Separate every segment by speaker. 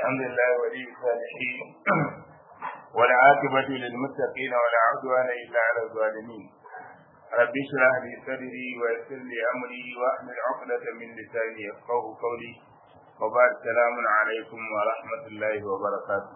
Speaker 1: الحمد لله ولي الصالحين والعاقبة للمتقين ولا عدوان إلا على الظالمين رب اشرح لي صدري ويسر لي أمري واحلل عقدة من لساني يفقه قولي وبعد السلام عليكم ورحمة الله وبركاته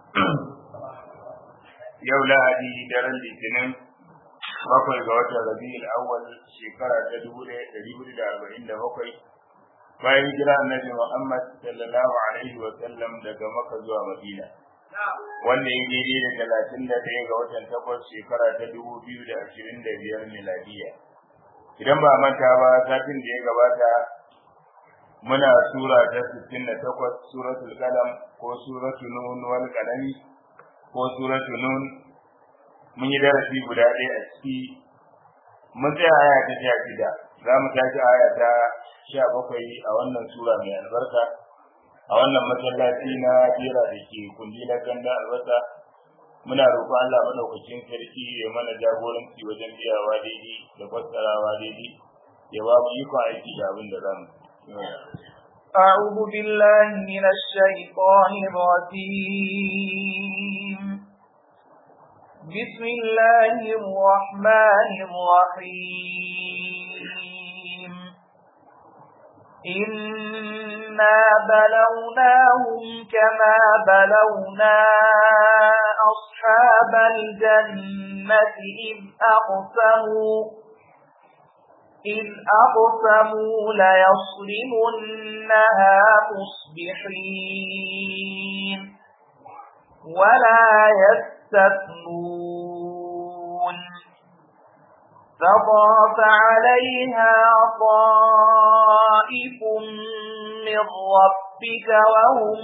Speaker 1: yau lahadi daren litinin bakwai ga watan rabi'ul awwal shekara ta dubu ɗaya ɗari hudu da arba'in da bakwai bayan hijira annabi Muhammad sallallahu alaihi wa sallam daga Makka zuwa Madina wanda ya daidai da talatin da ɗaya ga watan takwas shekara ta dubu biyu da ashirin da biyar miladiya idan ba manta ba satin da ya gabata muna sura ta sittin da takwas suratul qalam ko suratul nun wal qalami ko suratul nun mun yi darasi guda ɗaya a ciki mun tsaya aya ta sha shida za mu tashi aya ta sha bakwai a wannan sura mai albarka a wannan masallaci na jera da ke kundi na ganda albasa muna roƙon Allah madaukakin sarki ya mana jagoranci wajen biyawa daidai da fassarawa daidai ya ba mu ikon aiki da abin da zamu
Speaker 2: أعوذ بالله من الشيطان الرجيم بسم الله الرحمن الرحيم إنا بلوناهم كما بلونا أصحاب الجنة إذ أقسموا إذ أقسموا ليصرمنها مصبحين ولا يستثنون فطاف عليها طائف من ربك وهم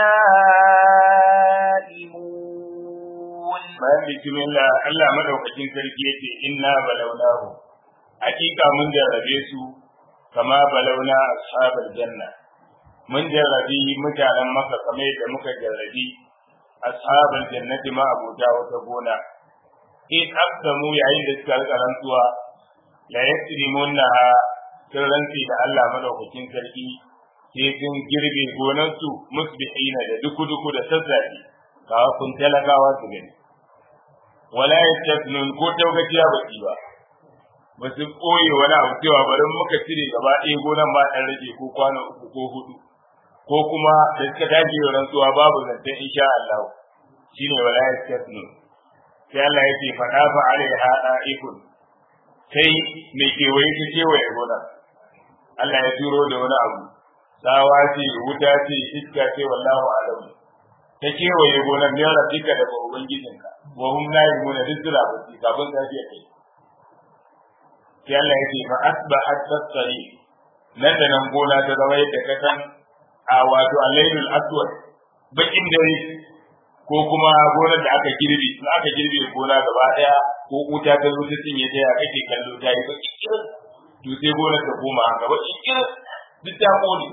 Speaker 2: نائمون
Speaker 1: bayan bismillah Allah madaukakin sarki yace inna balawnahu hakika mun jarrabe su kama balawna ashabal janna mun jarrabi mutanen maka kamar yadda muka jarrabi ashabal jannati ma abuta wata gona in aqsamu yayin da suka rika rantsuwa la yasrimunha sun rantsi da Allah madaukakin sarki sai sun girbe gonansu musbihina da duku-duku da sassafe kawo kun talakawa su gani wala yastafnun ko taugaciya ba su ba ba su koye wani abu cewa bari muka cire gaba ɗaya gonan ba ɗan rage ko kwana uku ko hudu ko kuma da suka dace rantsuwa babu zancen insha Allah shine wala yastafnun sai Allah ya ce faɗa fa alaiha da'ikun sai mai kewaye ta kewaye gona Allah ya turo da wani abu sawa ce wuta ce iska ce wallahu alam ta kewaye gonar ne rabbika da ba ubangijinka wa hum la yumuna dizra ba ci kafin ta ce kai sai Allah ya ce fa asbahat tasri nan da nan gona ta zama yadda ka san a wato alailul aswad bakin dare ko kuma gonar da aka girbe in aka girbe gona gaba daya ko wuta ta zo ta cinye ta ya kake kallo ta yi baki kirin to sai gonar ta koma haka baki kirin duk ta kone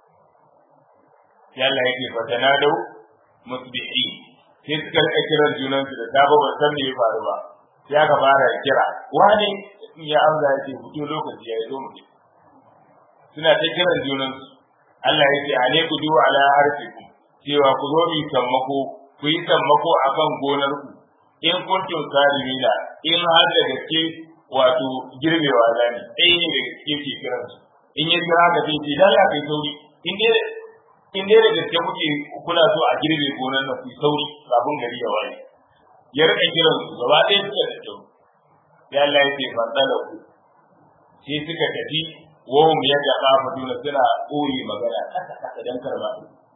Speaker 1: sai Allah yake fatana dau musbihi sai suka rika kiran junan su da safe ban san me ya faru ba sai aka fara kira wani ya amsa ya ce fito lokaci ya zo mu suna ta kiran junan su Allah yake alaiku du ala arfikum cewa ku zo mi sammako ku yi sammako a kan gonarku in kuntum salimina in har da gaske wato girbewa zani ɗaya ne da gaske ke kiran su in ya kira ka sai ce dan kai sauri in dai in dai da gaske kuke kuna so a girbe gonar nan ku sauri kafin gari ya waye ya rika kiran su gaba ɗaya suka da kyau sai Allah ya ce fantala ku sai suka tafi wahum yadda kafaduna suna koyi magana kasa kasa dan karba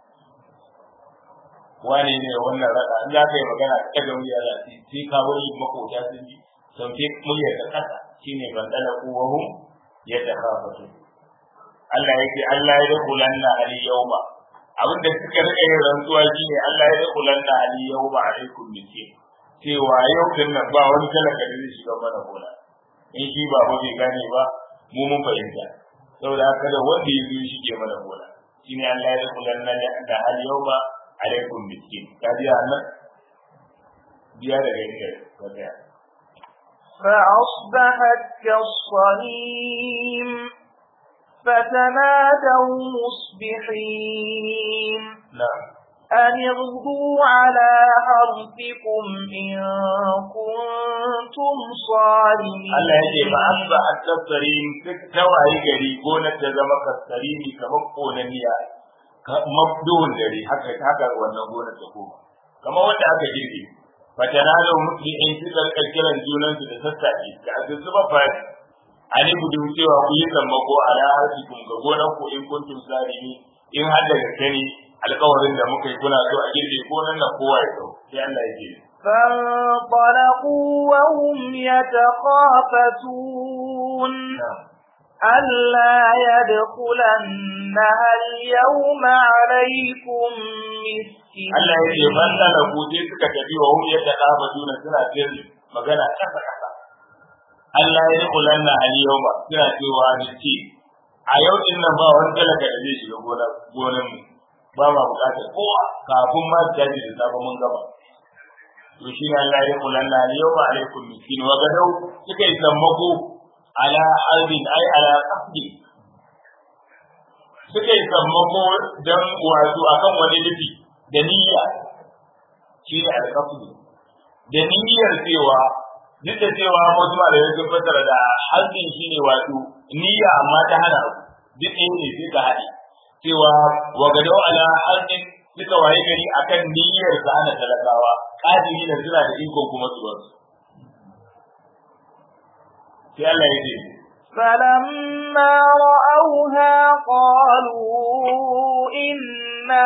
Speaker 1: wane ne wannan rada in za ka yi magana ka ga wuya za su sai ka wani makota sun ji sauke muryar da kasa shine ban dala kuwahum ya takafatu Allah yake Allah ya dakulanna ali yawma abinda suka rika yin rantsuwa shine Allah ya dakulanna ali yawma alaikum miskin cewa yau din nan ba wani talaka da zai shiga mana gona in shi ba ba bai gane ba mu mun fahimta saboda haka da wanda ya zo shi ke mana gona shine Allah ya dakulanna da ali yawma alaikum miskin ka biya nan biya daga inda ka biya
Speaker 2: فأصبحت كالصريم فتنادوا مصبحين
Speaker 1: na'am
Speaker 2: أن اغدوا على حرثكم إن كنتم صارمين
Speaker 1: Allah ya ce ba an ba a tattarin tawaye gari gonar ta zama kasarimi kamar konaniya mabduhun dare haka haka wannan gonar ta koma kamar wanda aka girbe fatana da mutu in su zarka kiran junansu da sassafe da azuzu ba fa ani gudu cewa ku yi sammako ala harfikum ga gonar ku in kuntum sarimi in har da gaske ne alƙawarin da muka yi kuna so a girbe gonar nan kowa ya zo sai Allah ya ce
Speaker 2: فانطلقوا وهم يتخافتون ألا يدخلنها اليوم عليكم مسكين
Speaker 1: Allah ya ce ban da ku sai suka tafi wa hum yadda kafa juna suna sirri magana kasa kasa Allah ya kulan na hali yau ba suna cewa ni ce a yau din nan ba wani talaka da zai shiga gonar gonar mu ba ma bukatar kowa kafin ma ta ji da safe mun gaba to shi ne Allah ya kulan na hali yau ba alaikum miskin wa gadau suka yi sammako ala harbin ai ala qasdi suka yi sammako dan wato akan wani nufi da niyya shi ne alƙafu da niyyar cewa duk da cewa wasu malamai sun fassara da hazzin shi ne wato niyya amma ta hana duk ɗaya ne sai ka haɗe cewa wa gadau ala hazzin suka waye gari akan niyyar sa ana talakawa kadiri da suna da ikon kuma su wasu sai Allah ya ce
Speaker 2: فلما رأوها قالوا إنا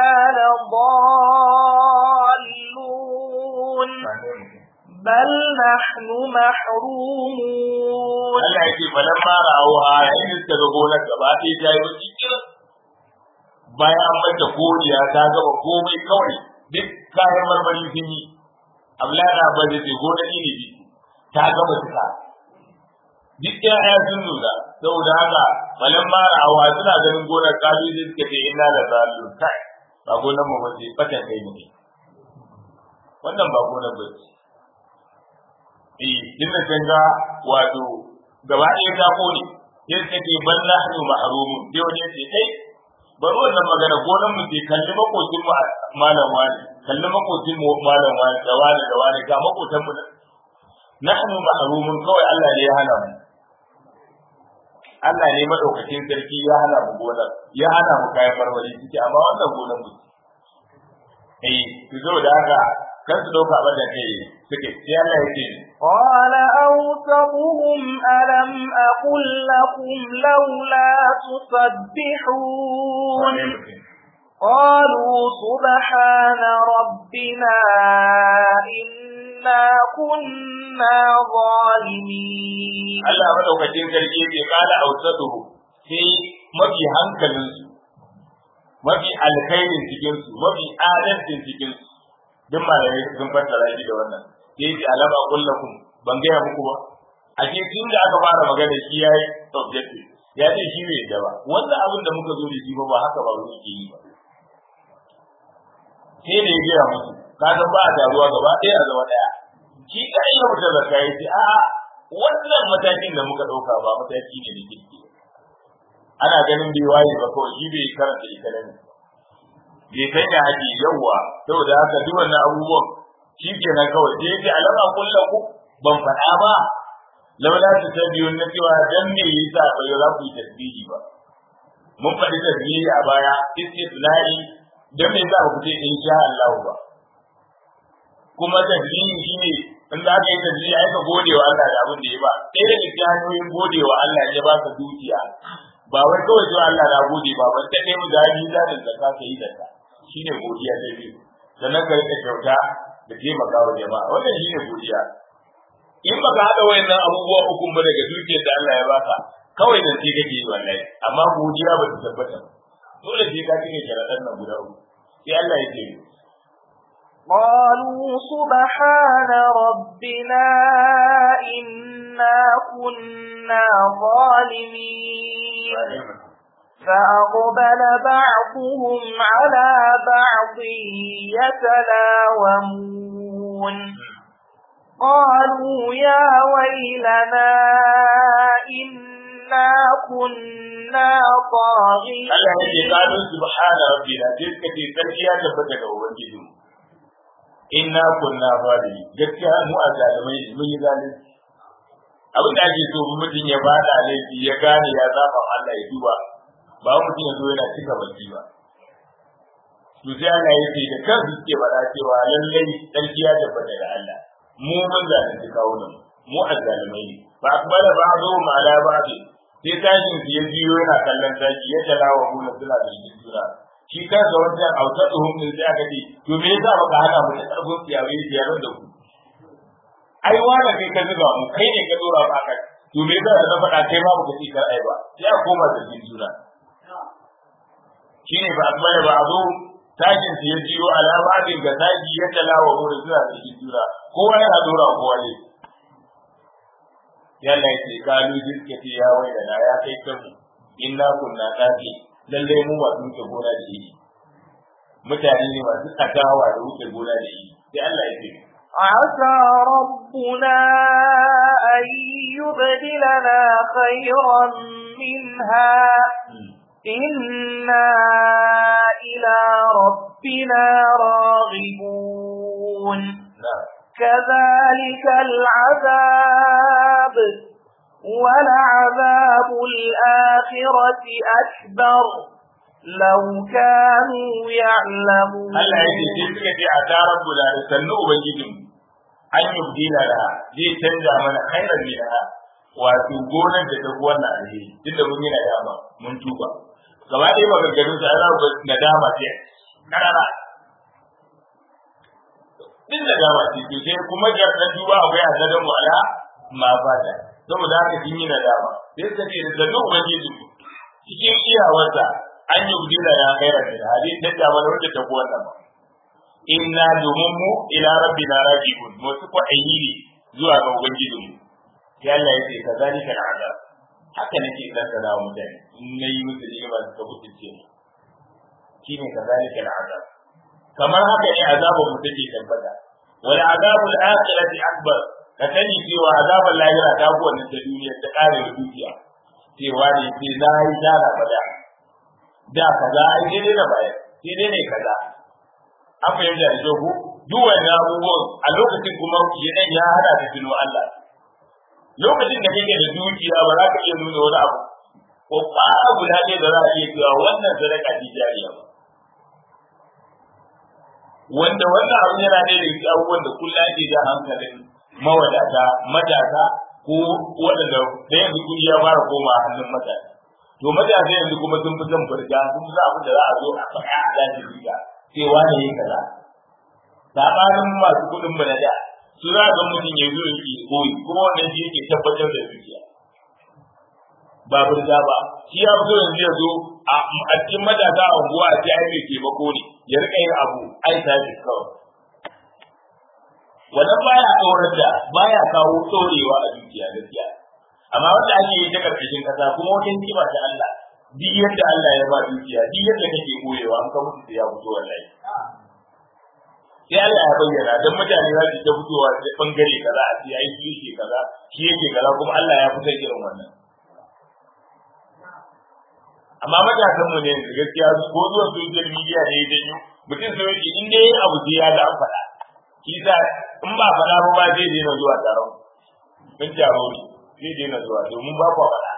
Speaker 2: لضالون بل نحن محرومون
Speaker 1: Allah ya ce falan ma ra'awha yayin da suka ga gonar gaba ɗaya ta yi baki kiran bayan an mata koriya ta gaba komai kawai duk kayan marmari sun yi Abdullahi ba da ce gonar inibi ta gaba suka duk ƴaƴa sun nuna saboda haka falan ma ra'awha suna ganin gonar kalu sai suka ce inna la zalun kai ba gonar mu ba ce fatan kai ne wannan ba gonar ba ce eh din da kanga wato gaba ɗaya ta kone sai suka ce ban nahnu mahrumun sai wani ya ce kai bari wannan magana gonan mu ce kalli makocin mu malam wani kalli makocin mu malam wani da wani da wani ga makotan mu nahnu mahrumun kawai Allah ne ya hana mu Allah ne madaukakin sarki ya hana mu gonar ya hana mu kayan marmari suke amma wannan gonar mu eh su zo da haka kan su dauka ba da kai suke sai Allah ya ce
Speaker 2: قال أوسطهم ألم أقل لكم لولا تسبحون قالوا سبحان ربنا إنا كنا ظالمين
Speaker 1: Allah madaukakin sarki bai kala ausatuhu sai mafi hankalinsu mafi alkhairin cikinsu mafi adalcin cikinsu duk malamai sun fassara shi da wannan sai ji alama kullakum ban gaya muku ba a ce tun da aka fara magana shi yayi objective ya ce shi bai yadda ba wannan abin da muka zo da shi ba ba haka ba wani ke yi ba sai da ya gaya musu ka san ba a taruwa gaba ɗaya a zama ɗaya shi ka iya mutum da kayi ce a wannan matakin da muka ɗauka ba mataki ne da kirki ana ganin bai waye ba kawai shi bai karanta economy bai san ya haƙi yawwa saboda haka duk wannan abubuwan shi kenan kawai sai yace alama kullaku ban faɗa ba laula ta tabiyun na cewa dan me yasa ba za ku yi tasbihi ba mun faɗi tasbihi a baya istisna'i dan me yasa ba ku ce insha Allah ba kuma tasbihi shine in za ka yi tasbihi ai ka gode wa Allah da abin da ya ba ɗaya daga cikin hanyoyin gode wa Allah ya ba ka dukiya ba wai kawai zuwa Allah na gode ba ban ta nemi gani za da zakka ka yi zakka shine godiya ta biyu sannan ka rika kyauta da taimaka wa jama'a wannan shine godiya in baka haɗa wayannan abubuwa uku ba daga dukiyar da Allah ya baka kawai da sai kake yi wallahi amma godiya ba ta tabbata dole sai ka cike sharaɗan nan guda uku sai Allah ya ce
Speaker 2: قالوا سبحان ربنا إنا كنا ظالمين فأقبل بعضهم على بعض يتلاومون قالوا يا ويلنا إنا كنا طاغين
Speaker 1: Allah ya ce qalu subhana rabbina sai suka ce sarki ya tabbata ga ubangiji inna kunna zalimi gaskiya mu a zalimai ne mun yi zalunci abin da ake so mutum ya bada laifi ya gane ya zaba Allah ya duba ba mutum ya zo yana cika baki ba to sai Allah ya ce da kansu suke faɗa cewa lallai sarki ya tabbata da Allah mu mun zalunci kawunan mu a zalimai ne ba akbala ba'du ma ala ba'd sai tashin su ya biyo yana kallon tashi ya talawa hula suna da juna shi kansa wajen auta tsohon din sai aka ce to me yasa baka hana mu da karfin siyawe siyar da ku ai wala kai ka zuba mu kai ne ka dora ba ka to me yasa da faɗa kai ma baka ci kar ai ba sai a koma da juna shine ba akbala ba'du tashin su ya biyo alama din ga tashi ya talawa hula suna da juna kowa yana dora kowa ne yalla ya ce kalu jirke ce ya wai da ya kai kanmu inna kunna tafi lalle mu masu wuce gona da iri mutane ne masu tsakawa da wuce gona da iri sai Allah ya ce
Speaker 2: عسى ربنا أن يبدلنا خيرا منها إنا إلى ربنا راغبون كذلك العذاب ولعذاب الآخرة أكبر لو كانوا يعلمون
Speaker 1: Allah ya ce sai suka ce a tarar bula da sannu ubangijin an yi bidila da zai canza mana khairan minha wato gonar da ta wannan alheri tunda mun yi nadama mun tuba gaba ɗaya maganganun sa ana ba nadama ce karara din nadama ce to sai kuma ga dan duba akwai azadan mu ala ma fata saboda haka kin yi nadama sai suka ce da sannu ubangijin cikin iyawarsa an yi gudina ya kaira da hali ta da mana wanda ta wannan ba inna domin mu ila rabbina rajiun mu su ko ayi zuwa ga ubangijin mu sai Allah ya ce kazalika al'adab haka nake dan wa mutane in nayi musu ni'ima suka mutunce mu shine kazalika al'adab kamar haka ne azabun mu take tabbata wal azabul akhirati akbar ka sani cewa azabul lahira ta fi wannan ta duniya ta kare dukiya cewa ne sai na yi dara bada da kaza ai daidai da baya sai dai ne kaza an fahimta da jogo duk wannan abubuwan a lokacin kuma yadan ya hada da tuno Allah lokacin da kake da dukiya ba za ka iya nuna wani abu ko ƙara guda ɗaya da za a iya cewa wannan sadaka ce jariya ba wanda wannan abu yana ɗaya da cikin abubuwan da kullum ake jan hankalin mawadata matasa ko waɗanda da yanzu kuɗi ya fara koma hannun matasa to matasa yanzu kuma sun fi son furga sun fi abin da za a zo a faɗa a daji riga cewa ne ya kaza sabanin masu kuɗin mu na da su za ga mutum ya zo yake koyi kuma wannan shi yake tabbatar da zuciya ba furga ba shi ya fito yanzu ya zo a cikin matasa a unguwa a ce ai mai taimako ne ya rika yin abu ai tashi kawai wannan baya tsorar da baya kawo tsorewa a zuciya gaskiya amma wanda ake yi ta karkashin kasa kuma wata hikima ta Allah duk yadda Allah ya ba dukiya duk yadda kake koyewa an ka mutu ya fito wallahi sai Allah ya bayyana dan mutane za su ta fitowa da bangare kaza a ce ai shi yake kaza shi yake kaza kuma Allah ya fitar irin wannan amma matasan mu ne gaskiya ko zuwa social media ne ya janyo mutum sai yake in dai abu sai ya ga an faɗa shi sa in ba faɗa ba ba zai daina zuwa taron mun taro ne zai daina zuwa domin ba ku faɗa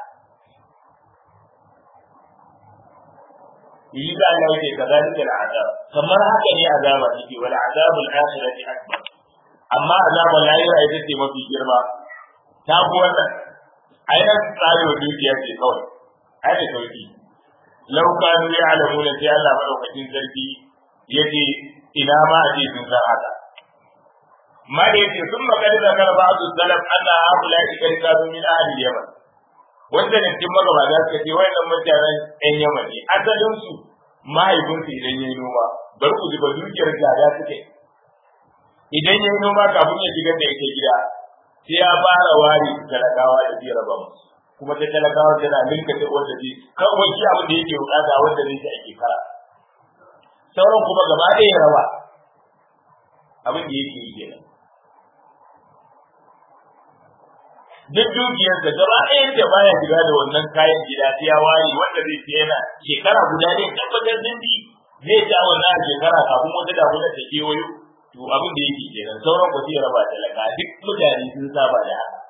Speaker 1: yi da Allah yake kazalika al'azab kamar haka ne azaba take wal azabul akhirati akbar amma azabul lahira ita ce mafi girma ta ku wannan ainihin tsarewa dukiya ce kawai ai da sauki lau kanu ya'lamuna sai Allah madaukakin sarki yace ina ma a ce sun san haka ما يجي ثم قد ذكر بعض السلف ان هؤلاء قد كانوا من اهل اليمن wanda ne cikin magabata suka ce wayannan mutanen ɗan yaman ne asalin su mahaifinsu idan ya yi noma bari ku zuba dukiyar gada suke idan ya yi noma kafin ya shigar da ita gida sai ya fara ware talakawa da zai raba musu kuma ta talakawa tana ninka ta wanda zai kawai shi abin da yake bukata wanda zai shi ake kara sauran kuma gaba ɗaya raba abin da yake yi kenan duk dukiyarsa gaba ɗayan da baya shiga da wannan kayan gida sai ya ware wanda zai ce yana shekara guda ne tabbatar zindi zai ja wannan a shekara kafin wata damuna ta kewayo to abin da yake kenan sauran ku sai raba talaka duk mutane sun saba da haka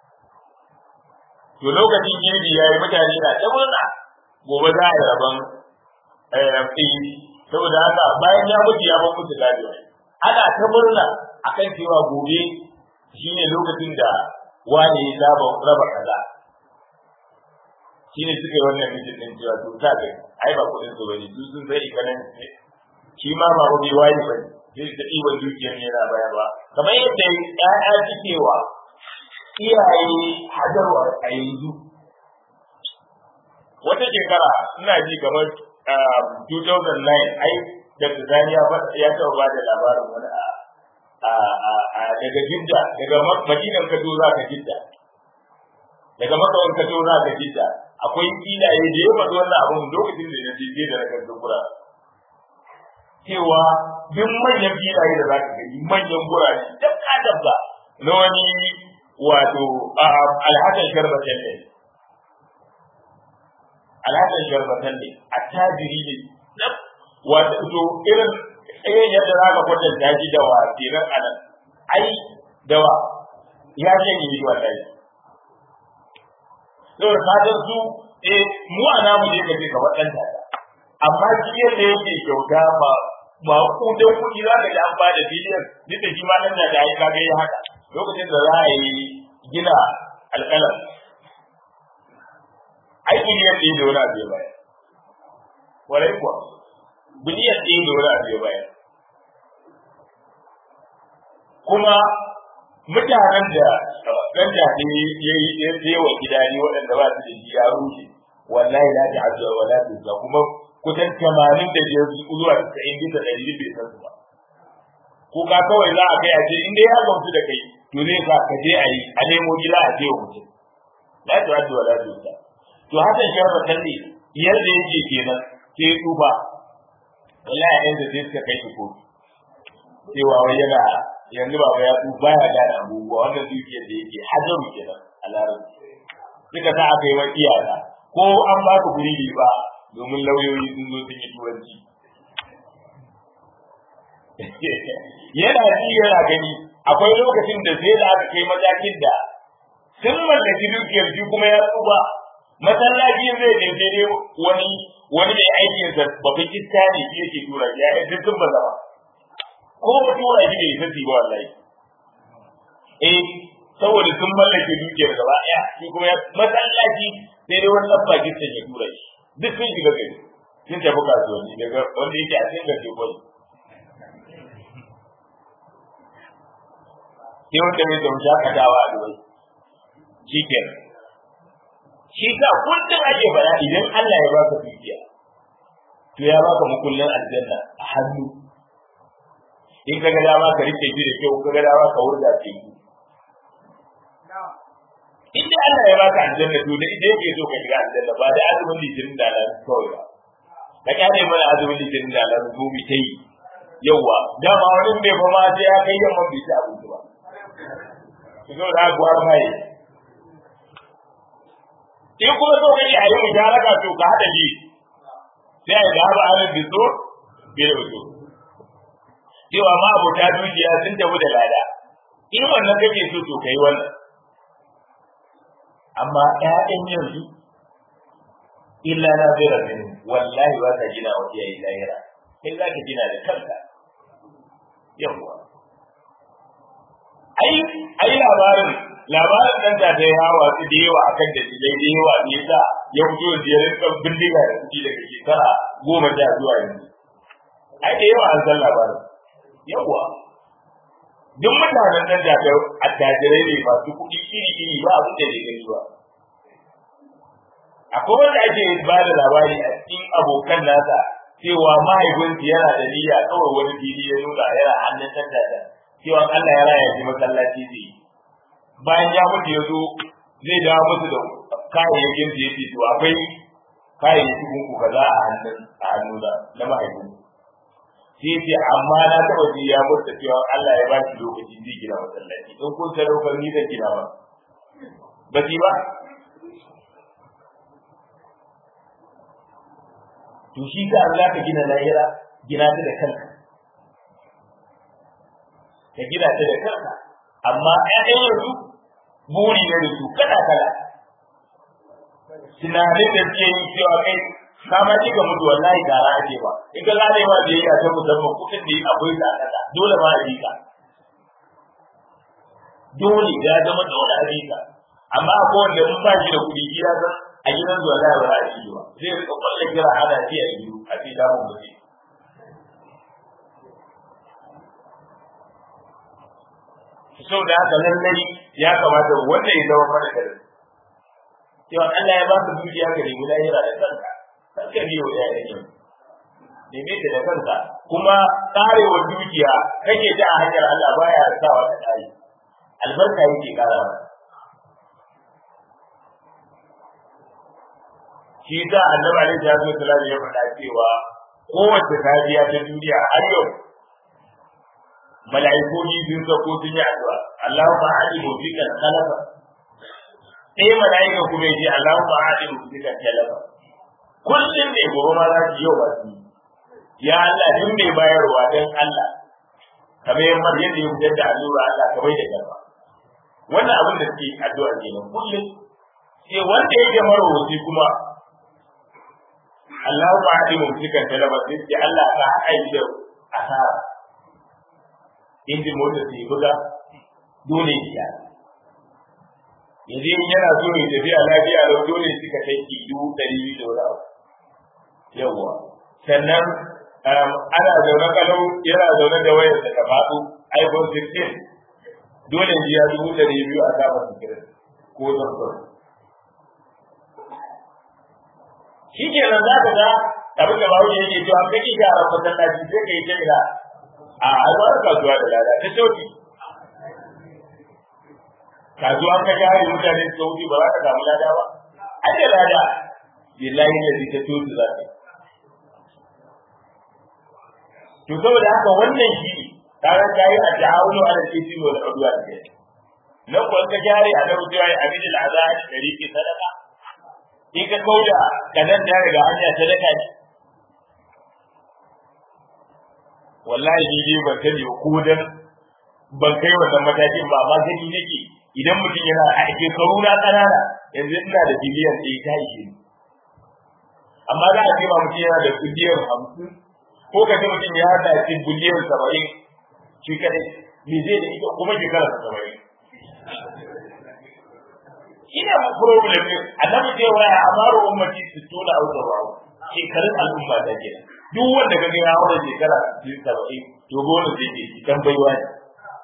Speaker 1: to lokacin girbi yayi mutane na ta murna gobe za a yi rabon ɗin saboda haka bayan ya mutu ya bar musu gado ana ta murna akan cewa gobe shine lokacin da wani ya zaba raba kaza shine suka yi wannan mijin din cewa to ta ga ai ba kudin su bane su sun sai ikanan ne shi ma ba ba bai wani bane sai da ɗiban dukiyar ne yana bayarwa kamar yadda ƴaƴa suke wa iyaye hadarwa a yanzu wata shekara ina ji kamar 2009 ai da Tanzania ya taɓa ba da labarin wani a daga Jidda daga Madinan ka za ka Jidda daga Makawan ka za ka Jidda akwai filaye da ya faɗi wannan abun lokacin da ya je da na gura cewa duk manyan filaye da za ka gani manyan gurare dabba dabba na wani wato alhassan sharba ne alhassan sharba ne a tajiri ne wato to irin irin yadda za ka kwatanta shi da wa kenan a nan ai da wa ya ce ni wallahi saboda ka san su eh mu a namu ne kace ka waɗanta amma shi yadda yake kyauta ba ba kudan kuɗi za ka ji an ba da biliyan duk da shi ma nan da ya kaga ya haka lokacin da za a yi gina alƙalam ai biliyan ɗaya da wani abu ya bayar warai kuwa biliyan ɗaya da wani abu ya bayar kuma mutanen da ɗan jaɗe ya yi ya wa gida ne waɗanda ba su da shi ya rushe wallahi la ta ajiya wa la ta kuma kusan tamanin da biyar zuwa tasa'in bisa ɗari bai san su ba ko ka kawai za a kai a ce in dai ya gamsu da kai to zai sa ka je a yi a nemo gida a je wa mutum la ta ajiya wa la ta to hakan sharba talle yadda yake kenan sai ya tsufa wallahi yanzu sai suka kai shi kotu cewa wai yana yanzu ba ya tsufa baya gane abubuwa wannan dukiyar da yake hajaru kenan a larabci suka sa aka yi wa iyaka ko an ba ka guri ne ba domin lauyoyi sun zo sun yi turanci yana ji yana gani akwai lokacin da sai da aka kai matakin da sun mallaki dukiyar shi kuma ya tsufa masallaci zai je sai dai wani wani mai aikin sa babban iska ne shi yake tura ya yi duk sun bazama ko ba tura shi ne sai ba wallahi eh saboda sun mallake dukiyar gaba daya shi kuma ya masallaci sai dai wani dabba gitsan ya tura shi duk sun shiga gari sun tafi kasuwanni daga wanda yake a cikin gari kwai sai wanda mai zama shakatawa a dubai shi kenan shi sa kullum ake faɗa idan Allah ya baka dukiya to ya baka mukullin aljanna a hannu in ka ga dama ka rike shi da kyau ka ga dama ka wurga ce in dai Allah ya baka aljanna to da idan yake so ka shiga aljanna ba da azumin litinin da Allah kawai ba ka kyale mana azumin litinin da Allah ko mi tai yawa dama wani bai fa ma sai ya kai yamma bai ci abinci ba ki zo da gwar mai in kuma so kake a yi musharaka to ka hada ji sai a ga ba an bizo bi da bizo cewa ma abota dukiya sun tafi da lada in wannan kake so to kai wannan amma ƴaƴan yanzu illa na zira min wallahi ba ka gina wa iyaye lahira kai za ka gina da kanka yawwa ai ai labarin labarin dan da ta yawa su da yawa akan da dalilai da yawa ne yasa ya fito da yarin kan bindiga da kuɗi daga shekara goma sha zuwa yanzu ai da yawa an san labarin yawa duk mutanen nan da attajirai ne masu kuɗi iri iri ba abin da bai gani ba akwai wanda ake ba da labari a cikin abokan nasa cewa mahaifinsu yana da niyya kawai wani fili ya nuna yana hannun tantata cewa Allah ya raya shi masallaci zai bayan ya mutu ya zo zai dawo musu da kayayyakin da yake to akwai kayayyakin ku kaza a hannun a hannuna na mahaifin sai ce amma na taba ji ya mutu cewa Allah ya ba shi lokaci zai gina masallaci in kun sadaukar ni zan gina ba ba su ba to shi ka za ka gina lahira gina ta da kanka ka gina ta da kanka amma ƴaƴan yanzu buri ne da su kada kala tunanin da suke yi cewa kai kama ji ga mutu wallahi gara ake ba in ka gane ma da yana ta musamman kuɗin da akwai da kasa dole ma a yi ka dole ya zama dole a yi ka amma akwai wanda in ba shi da kuɗi gida san a gidan zuwa za a ba a ci ba zai rika kwallon kira ana ji a gido a ce damun mutum sau da haka lallai ya kamata wanda ya zama mana da cewa Allah ya ba ka dukiya ka nemi lahira da kanka kanka ne wa ya yake neme ta da kanka kuma karewa dukiya kake ta a hanyar Allah baya sawa ta kare albarka yake kara shi da annabi alaihi salatu wasallam ya faɗa cewa kowace safiya ta duniya har yau mala'iku ni sun sako sun yi addu'a Allahumma alimu bika khalafa sai mala'ika kuma yace Allahumma alimu bika khalafa kullum ne gobe ma za su yau ba su ya Allah din mai bayarwa dan Allah kamar yamma yadda ya fitar da allura Allah ka bai da garba wannan abin da suke addu'a kenan kullum sai wanda yake marwaci kuma Allahumma alimu bika khalafa sai Allah ka haɗa da asara injin motar su yi buga dole ya yanzu in yana so ya tafiya lafiya lau dole suka kai ki dubu ɗari biyu da wani abu yawwa sannan ana zaune kalau yana zaune da wayar da ta faɗo iphone 16 dole ya dubu ɗari biyu a kama sikirin ko zarfar shi kenan za ka ga abin da bawo yake cewa kake gyara masallaci sai ka yi ta ila a alwar kasuwa da lada ta sauki kasuwa ka jari mutane su sauki ba za ka samu lada ba an da lada billahi da ta sauki za ta to saboda haka wannan shi kaga kai a ta'awunu ala titi wal udwan ke na ko ka jari a da rubuwa a bin al'azab shariki sadaka in ka kauda kanan da daga hanya sadaka ne wallahi ni dai ban sani ko dan ban kai wannan matakin ba amma gani nake idan mutum yana a shekaru na kanana yanzu ina da biliyan ɗaya ta ishe ni amma za a ce ba mutum yana da biliyan hamsin ko ka ce mutum ya da ce biliyan saba'in shi kadai me zai da ita kuma shekara saba'in ina problem ne annabi ce wa ya amaru ummati sittuna aw sab'un shekarun al'umma da ke duk wanda kaga ya haura shekara 70 to gona zai ke dan baiwa ne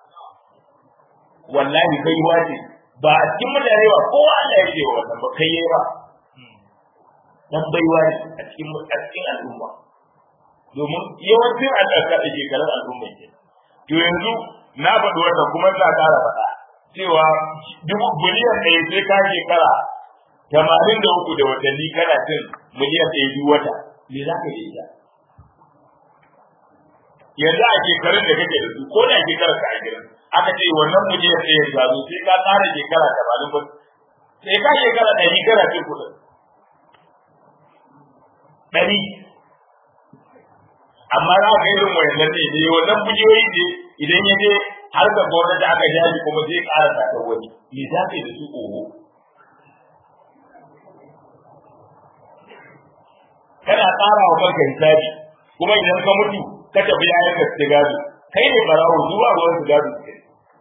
Speaker 1: wallahi baiwa ce ba a cikin mutane ba ko Allah ya ce wa wannan ba kai yayi ba dan baiwa ne a cikin a cikin al'umma domin yawancin al'aka da shekarun al'umma ke to yanzu na faɗi wannan kuma ina ƙara faɗa cewa dubu biliyan ɗaya sai ka shekara tamanin da uku da watanni kana cin miliyan ɗaya duk wata me za ka ita yanzu a shekarun da kake da su ko da shekarar ka ashirin aka ce wannan miliyan ɗaya ya zo sai ka ƙara shekara tamanin ba sai ka shekara ɗari kana cin kuɗin ɗari amma za ka irin wayannan ne ne wannan bujiyoyi ne idan ya je har ga gwamnati aka jaji kuma zai ƙara sakar wani me za ka yi da su oho kana ƙara wa kanka hisabi kuma idan ka mutu ka tafi yayin ka su gado kai ne barawo zuwa ruwan su gado su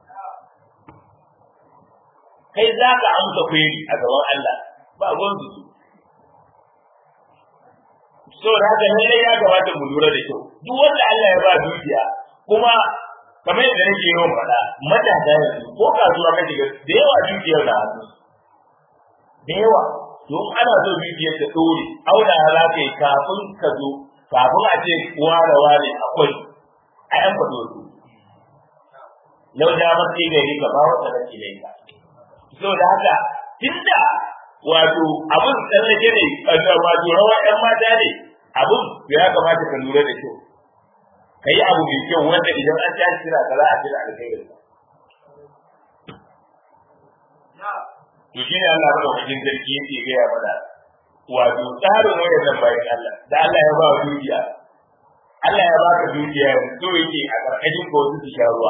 Speaker 1: kai za ka amsa kweri a gaban Allah ba ruwan su so da haka ne ya kamata mu lura da kyau duk wanda Allah ya ba dukiya kuma kamar yadda nake yawan faɗa matasa yanzu ko kasuwa ka shiga da yawa dukiyar na hannu da yawa don ana so dukiyar ta ɗore auna za ka yi kafin ka zo kafin a ce ware ware akwai a yan faɗo su lau da masu gari ka ba wata da ke ka so da haka tunda wato abin tsallake ne wato rawa yan mata ne abin ya kamata ka lura da kyau ka yi abu mai kyau wanda idan an tashi kira ka za a kira alkhairin to shi ne Allah madaukakin sarki yake gaya mana wato tsarin wayar nan bayan Allah da Allah ya ba wa dukiya Allah ya ba ka dukiya so yake a karkashin ka wasu su sha ruwa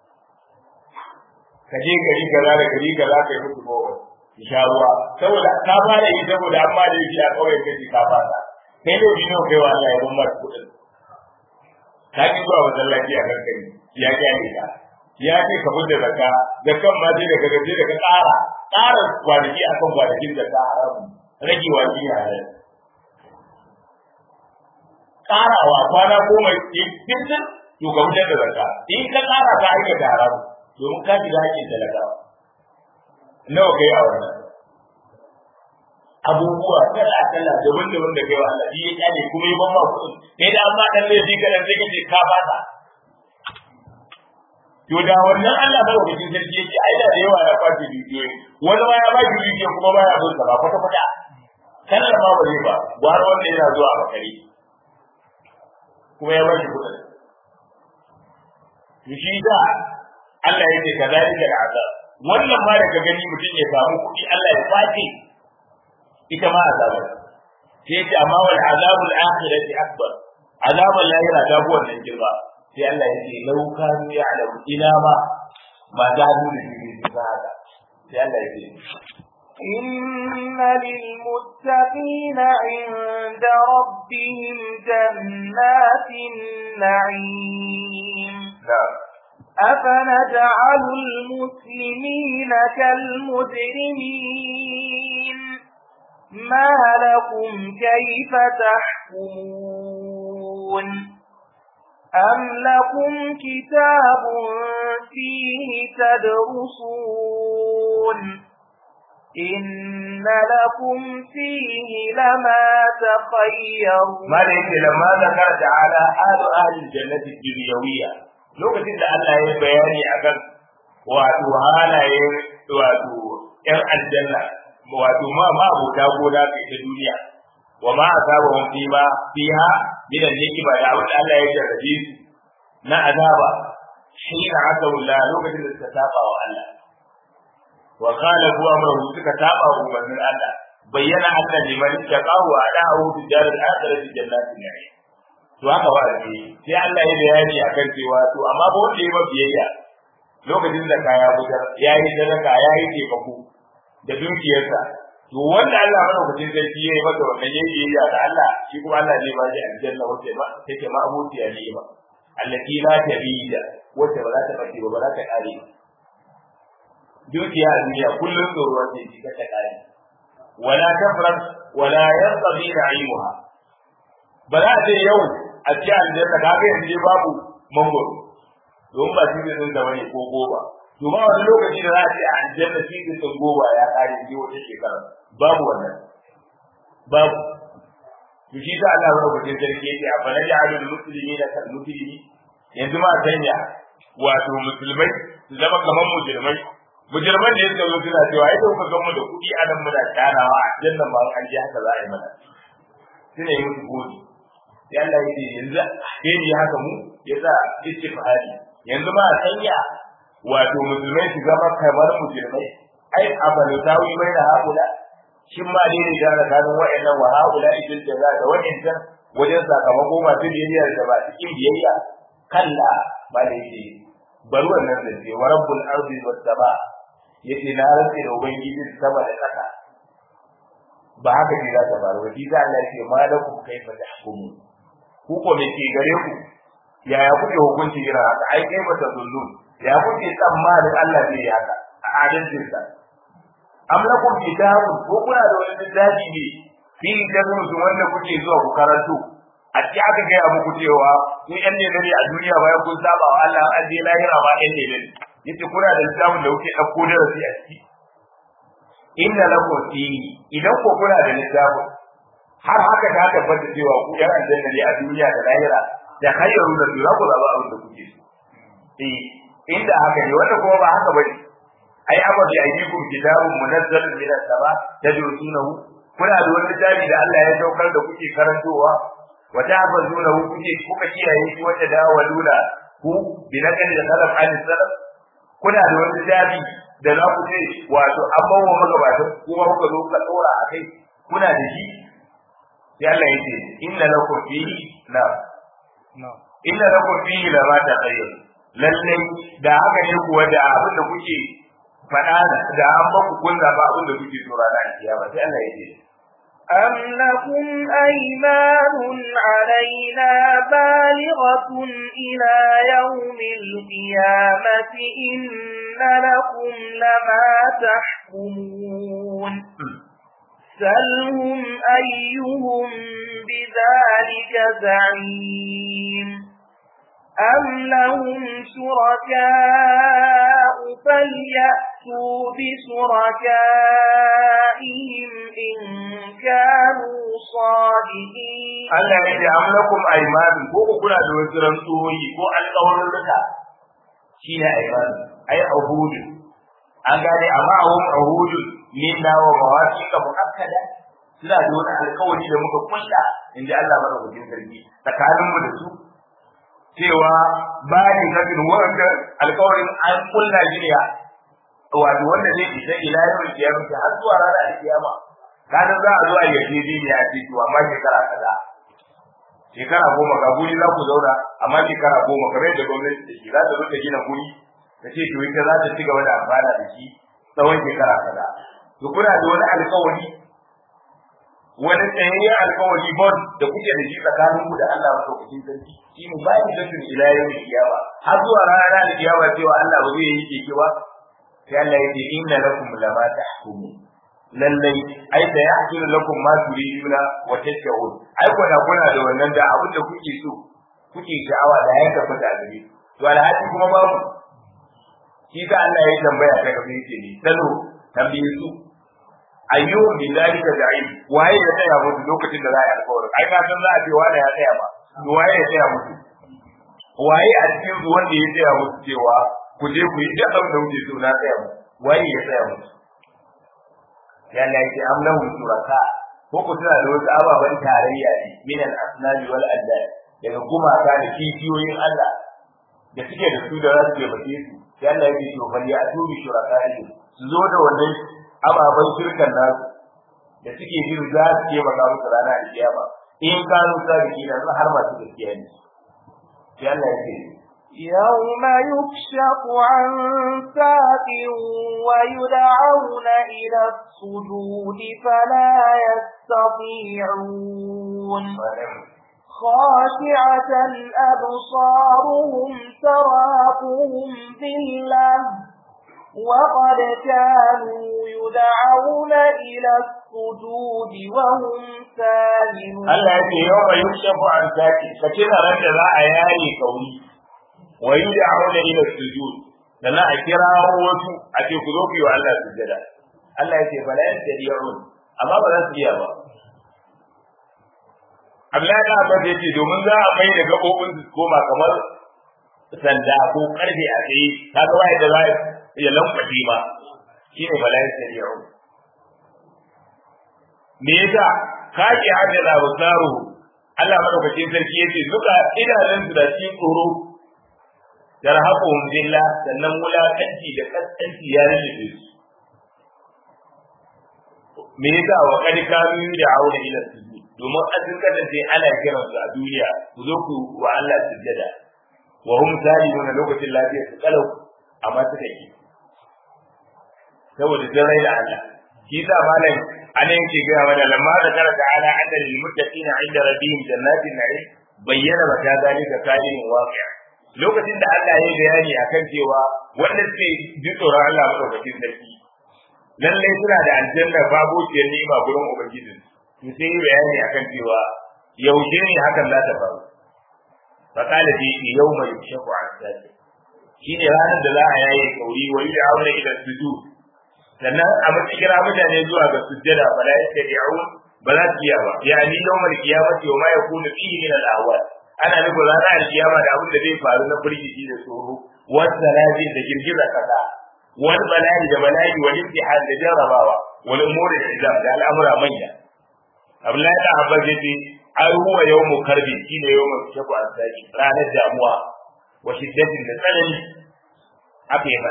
Speaker 1: ka je gari kaza da gari kaza ka yi musu bawa su sha ruwa saboda ka fara yi saboda an ma da yi a kawai kace ka fara kai ne bi nawa kai wa Allah ya ban maka kuɗin ka ki zuwa masallaci a kankari ya kyale ka ya ce ka fita zakka zakkan ma sai daga gaje daga ƙara ƙara kwanaki akan kwanakin da ta haramu rage wa shi halal ƙarawa kwana goma cikin to ka fitar da zakka in ka ƙara ka aikata haramu domin ka shiga hakkin talakawa nawa kai a wannan abubuwa kala kala daban daban da kai wa Allah ya kyale kuma yi ban ma kuɗin kai da amma dan laifi kada sai kace ka fata to da wannan Allah ba wajen sarki yake ai da yawa ya kwace dukiyoyi wani ma ya ba shi dukiya kuma ba ya son sa ba kwata kwata kallon ma ba zai ba gwar wanda yana zuwa a bakari kuma ya ba shi kuɗin to shi da Allah ya ce kazalika al'azab wannan ma daga gani mutum ya samu kuɗi Allah ya kwace ita ma azaba sai ya ce amma wal azabul akhirati akbar azabul lahira ta fi wannan girma sai Allah ya ce lau kanu ya'lamu ina ma ma za su da shi su haka sai Allah ya ce
Speaker 2: إن للمتقين عند ربهم جنات النعيم
Speaker 1: نعم
Speaker 2: أفنجعل المسلمين كالمجرمين ما لكم كيف تحكمون أم لكم كتاب فيه تدرسون إن لكم فيه لما تخيرون
Speaker 1: ما da yake lamma zakara ta'ala alu ahli jannati dunyawiyya lokacin da Allah ya bayani akan wato halaye wato yan aljanna wato ma ma abota gona kai ta duniya wa ma asabahum fi ma fiha min al-hikma da wanda Allah ya jarrabe su na azaba shi na asawullah lokacin da suka saba wa Allah wa qala huwa amruhu suka saba wa umarnin Allah bayyana anna liman taqahu ada'u bi daril akhirati jannatin na'im to haka ba ne sai Allah ya bayani akan cewa to amma ba wanda ya biyayya lokacin da kaya bujar yayi sadaka yayi taimako da dukiyarsa to wanda Allah madaukakin sarki yayi masa wannan yayi biyayya da Allah shi kuma Allah zai ba shi aljanna wacce ba take ma abutiya ne ba allati la tabida wacce ba za ta bace ba ba za ta kare ba dukiya a duniya kullum tsoron ne shi ta kare wala tafrat wala yanqadi na'imuha ba za a ce yau a ci aljanna ka ga yanzu babu mangoro don ba shi ne da wani ko goba to ba wani lokaci da za a ce a aljanna shi ne sun goba ya kare shi wata shekara babu wannan babu to shi da Allah ya rubuta sarki yake a fara ya alul muslimina kal muslimi yanzu ma sanya wato musulmai su zama kamar mujrimai mujirman da suka zo suna cewa ai kuka ga mu da kuɗi a nan muna tarawa a jannan ma an ji haka za a yi mana suna yi musu godi sai Allah ya ce yanzu ke ni haka mu ya sa istifhari yanzu ma a sanya wato musulmai su zama kamar mujirmai ai abalu tawi bai da haƙula shin ma dai ne da tsakanin wa'annan wa haƙula idan da za da wa'annan wajen sakamako masu biyayya da ba cikin biyayya kalla ba da yake bar wannan da ce wa rabbul ardi was sama yace na rantse da ubangiji sama da ƙasa ba haka ne za ta faru ba shi da Allah yake malakum kaifa tahkumu ku ko me ke gare ku yaya kuke hukunci irin haka ai kai ba ta zullun ya kuke tsammanin Allah zai yi haka a adalcin sa am lakum kitabun ko kuna da wani littafi ne fi tazmutu wanda kuke zuwa ku karanto a ci aka gaya muku cewa ku yan ne a duniya bayan kun saba wa Allah an je lahira ba yan ne yace kuna da littafin da kuke dauko darasi a ciki inna lakum fihi idan ko kuna da littafin har haka ta tabbata cewa ku yan aljanna ne a duniya da lahira da khayru da dura ku zaba abin da kuke so eh inda haka ne wanda kuma ba haka bane ai aba bi ayyikum kitabun munazzalun min as-sama tadrusunahu kuna da wani littafi da Allah ya saukar da kuke karantowa wa ta'budunahu kuke kuka kiyaye shi wanda da walula ku bi nakali da salaf an salaf kuna da wani littafi da za ku ce wato an bawa magabatan kuma kuka zo ka ɗora a kai kuna da shi sai Allah ya ce inna lakum fihi la inna lakum fihi la ma taqayyur lalle da haka ne kuwa da abin da kuke faɗa da an ba ku kun zaba abin da kuke so ranar kiyama sai Allah ya ce
Speaker 2: أم لكم أيمان علينا بالغة إلى يوم القيامة إن لكم لما تحكمون سلهم أيهم بذلك زعيم أم لهم شركاء فليأتوا بشركائهم إن كانوا صادقين
Speaker 1: Allah ya ce am lakum aymanun ko ku kuna da wasu rantsuwoyi ko alƙawarin rika shi ne aymanun ai ahudu an gane amma ahum ahudu min na wa mawasiqa muakkada suna da wani alƙawari da muka kulla inda Allah madaukakin sarki tsakanin mu da su cewa bayan kafin wanda alƙawarin an kulla shi ne wato wanda zai isa ila yau kiyama har zuwa ranar kiyama kaga za a zo a yaje dini a ce to amma shekara kaza shekara goma ga guri za ku zauna amma shekara goma kamar yadda gwamnati ta za ta zo ta gina guri ta ce to ita za ta ci gaba da amfana da shi tsawon shekara kaza to kuna da wani alkawari wani tsayayyen alkawari bon da kuke da shi tsakanin ku da Allah madaukakin sarki shi ne bayan da tun ila yau kiyama har zuwa rana da kiyama cewa Allah ba zai yi keke ba sai Allah ya ce inna lakum lama tahkumun lallai ai da ya hakira lakum ma turiduna wa tashawun ai kuna kuna da wannan da abin da kuke so kuke sha'awa da ya tafi da gare to alhaji kuma babu shi ka Allah ya tambaya ta gaba yake ne salo tambaye su ayyuhum bi zalika da'im waye ya tsaya musu lokacin da za a yi alƙawarin ai ka san za a ce wani ya tsaya ba to waye ya tsaya musu waye a cikin su wanda ya tsaya musu cewa ku je ku yi duk abin da kuke so na tsaya musu waye ya tsaya musu ya Allah yake am lahum shuraka ko ku tana da wasu ababen tarayya ne min al-asnami wal andad daga gumaka da kifiyoyin Allah da suke da su da za su taimake su ya Allah yake to bal ya tubi shuraka ne su zo da wannan ababen shirkan nasu da suke jin za su taimaka musu rana da kiyama in kanu sadiki da har masu gaskiya ne ya Allah yake
Speaker 2: يوم يكشف عن ساق ويدعون إلى السجود فلا يستطيعون خاشعة أبصارهم تراقهم ذلة وقد كانوا يدعون إلى السجود وهم سالمون
Speaker 1: Allah ya ce yau mai yukshafu an saki ka tuna ran da za a yaye kauri wa yud'auna ila sujud sannan a kira wasu a ce ku zo ku yi wa Allah sujada Allah ya ce fa la yastadi'un amma ba za su iya ba Abdullahi da Abbas ya ce domin za a mai da gabobin su koma kamar sanda ko karfe a tsaye kaga wai da za ya lankwace ma shine fa la yastadi'un me yasa kaji hajjala basaru Allah madaukakin sarki yace duka idanun su da shi tsoro yarhaquhum billah sannan wulakanci da kaskanci ya rubuce su me yasa wa kad kanu da aure ila sujud domin an sun kasance ana kiran su a duniya ku zo ku wa Allah sujjada wa hum salimun lokacin lafiya su kalau amma suka yi saboda jin rai da Allah shi yasa malam anan yake gaya mana lamma da kara ta'ala anna lil muttaqina 'inda rabbihim jannatin na'im bayyana mata zalika kalimin waqi'a lokacin da Allah ya bayani akan cewa wanda suke ji tsoron Allah madaukakin sarki lalle suna da aljanna babu ciyar ni'ima gurin ubangijin to sai yi bayani akan cewa yaushe ne hakan za ta faru fa qala fi yawma yukshafu 'an sadi shine ranar da za a yaye kauri wa yud'auna ila sujud sannan a mata kira mutane zuwa ga sujjada fa la yastati'un ba za su iya ba yani yawmal qiyamati wa ma yakunu fihi min al-ahwal ana nufin ranar alkiyama da abin da zai faru na firgici da tsoro wata lafi da girgiza kasa wani bala'i da bala'i wani imtihan da jarrabawa wani umuri da islam da al'amura manya abdullahi da abbas yace ai huwa yawmu karbi shine yawmu shaku an saki ranar damuwa wa shiddatin da tsanani haka ya faɗa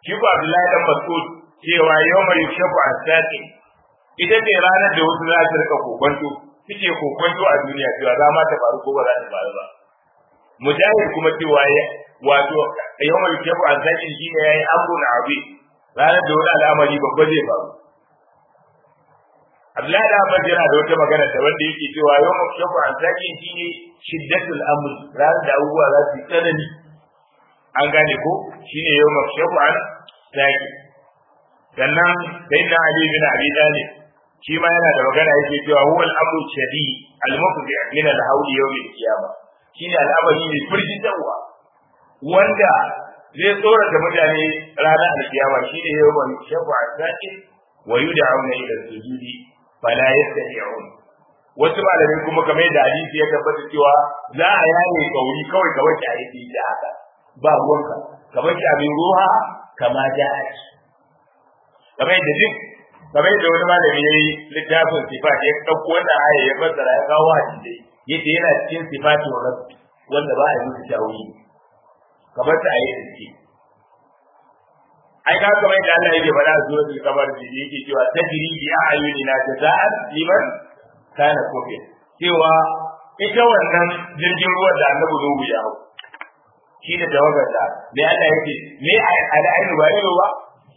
Speaker 1: shi ko Abdullahi dan Mas'ud cewa yawma yukshafu as-saqi ita ce ranar da wasu za su rika kokonto suke kokonto a duniya cewa za ma ta faru ko ba za ta faru ba mujahid kuma cewa ya wato yawma yukshafu as-saqi shine yayi amrun abi ranar da wani al'amari babba zai faru Abdullahi da Abbas yana da wata magana da wanda yake cewa yawma yukshafu as-saqi shine shiddatul amr ranar da abubuwa za su yi tsanani an gane ko shine yawma yukshafu as-saqi sannan sai na Ali bin Abi Talib shi ma yana da magana yake cewa huwa al-amru shadi al-mufdi min al-hawli yawm al-qiyamah shine al'amari ne firgitarwa wanda zai tsorata mutane ranar al-qiyama shine yawma yushafu as-saqin wa yud'auna ila sujudi fala yastati'un wasu malamai kuma kamar yadda hadisi ya tabbata cewa za a yaye kauri kawai ka wace a yi da haka ba ruwanka kamar ki abin ruha kama ja'at kamar yadda duk kamar yadda wani malami ya yi littafin sifat ya ɗauko wannan aya ya fassara ya kawo hadisi yace yana cikin sifatin rabbi wanda ba a yi musu tawili kamar ta ayi suke ai ka kamar yadda Allah yake faɗa a suratul kamar da yake cewa tajri bi a'yunina jaza'an liman kana kufir cewa ita wannan jirgin ruwan da annabi Nuhu ya hau shi da tawagarsa me Allah yake me al'ainu ba ido ba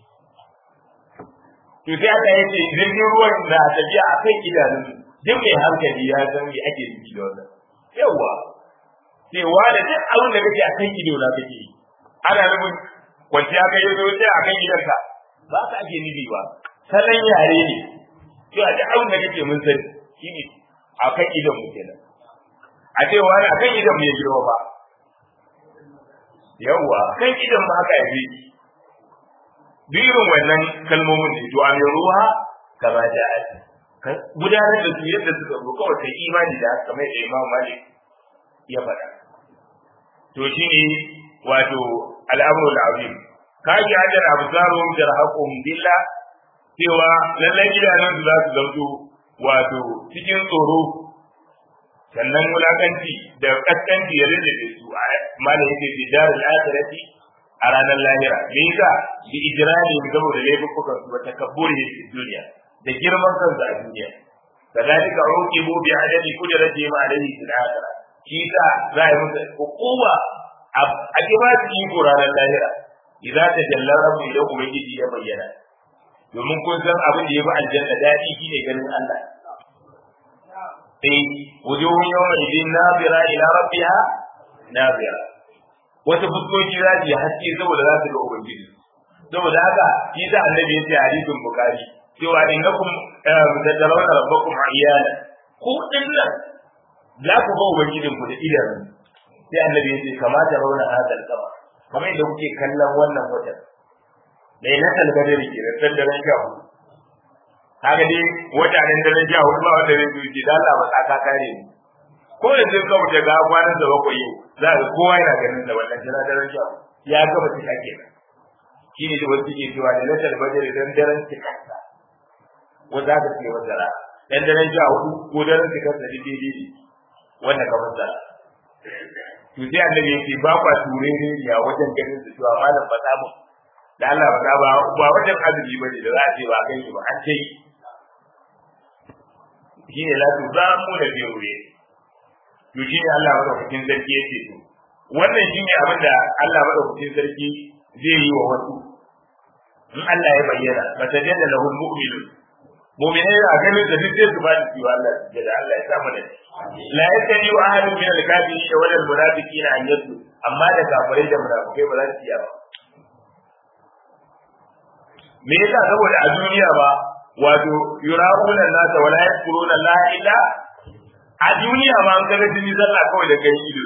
Speaker 1: to sai aka yace jirgin ruwan na tafiya a kan idanun duk mai hankali ya san me ake nufi da wannan yawa cewa da duk abin da kake a kan ido na kake yi ana nufin kwanciya kai yazo sai a kan idanka ba ka ake nufi ba salon yare ne to a duk abin da kake mun sani shine a kan idon mu kenan a ce wani a kan idon mu ya girma ba yawa kan idon mu haka yafi birin wannan kalmomin ne to an ruha kama ja'at ka gudanar da su yadda suka zo kawai kai imani da kamar da Imam Malik ya faɗa to shine wato al'amru al'azim ka ji ajal absarum jarhaqum billah cewa lallai gidanan su za su zamto wato cikin tsoro sannan wulakanci da kaskanci ya rage su a malai yake fi darul akhirati a ranar lahira me yasa bi ijrani saboda laifukan su wata kabburi fi duniya da girman kansu a duniya kadalika uqibu bi adadi qudrati ma alayhi fil akhirah shi sa za a yi musu hukuma a kima su yi ranar lahira idan ta jalla rabbu idan ubangiji ya bayyana domin kun san abin da ya fi aljanna daɗi shine ganin Allah sai wujuhun yawma idin nazira ila rabbiha nazira wata fuskoki za su yi haske saboda za su ga ubangiji saboda haka shi da annabi ya ce hadisin bukari cewa innakum tatarawna rabbakum iyana ku dinnan za ku ga ubangijin ku da idanu sai annabi ya ce kamata rauna hadal kama kamar yadda kuke kallon wannan watan lailatul badri ke da daren sha hudu kaga dai wata nan daren sha hudu ba wanda zai zuci da Allah ba tsaka kare ni ko yanzu ka wuce ga kwanan da bakwai yau za ka kowa yana ganin da wannan jira daren sha ya gaba cika kenan shi ne da wasu ke cewa da latar bajar dan daren cikarsa wanda aka ce masa ra dan daren sha hudu ko daren cikarsa da daidai ne wanda ka masa to sai annabi yake ba kwa ture ne ya wajen ganin su cewa malam ba ta mu da Allah ba ta ba ba wajen azumi bane da za a ce ba kai shi ba an ce shi ne la tu za mu da biyu to shi ne Allah madaukakin sarki yake to wannan shi ne abin da Allah madaukakin sarki zai yi wa wasu in Allah ya bayyana ba ta jada lahul mu'minu mu'minai a ganin da duk sai su ba su wa Allah da Allah ya samu da la yakani wa ahadun min al-kafirin wa al munafiqina an yadu amma da kafirai da munafikai ba za su iya ba me yasa saboda a duniya ba wato yura'una nasa wala yadkuruna la illa a duniya ma an kaga jini zalla kawai da kai ido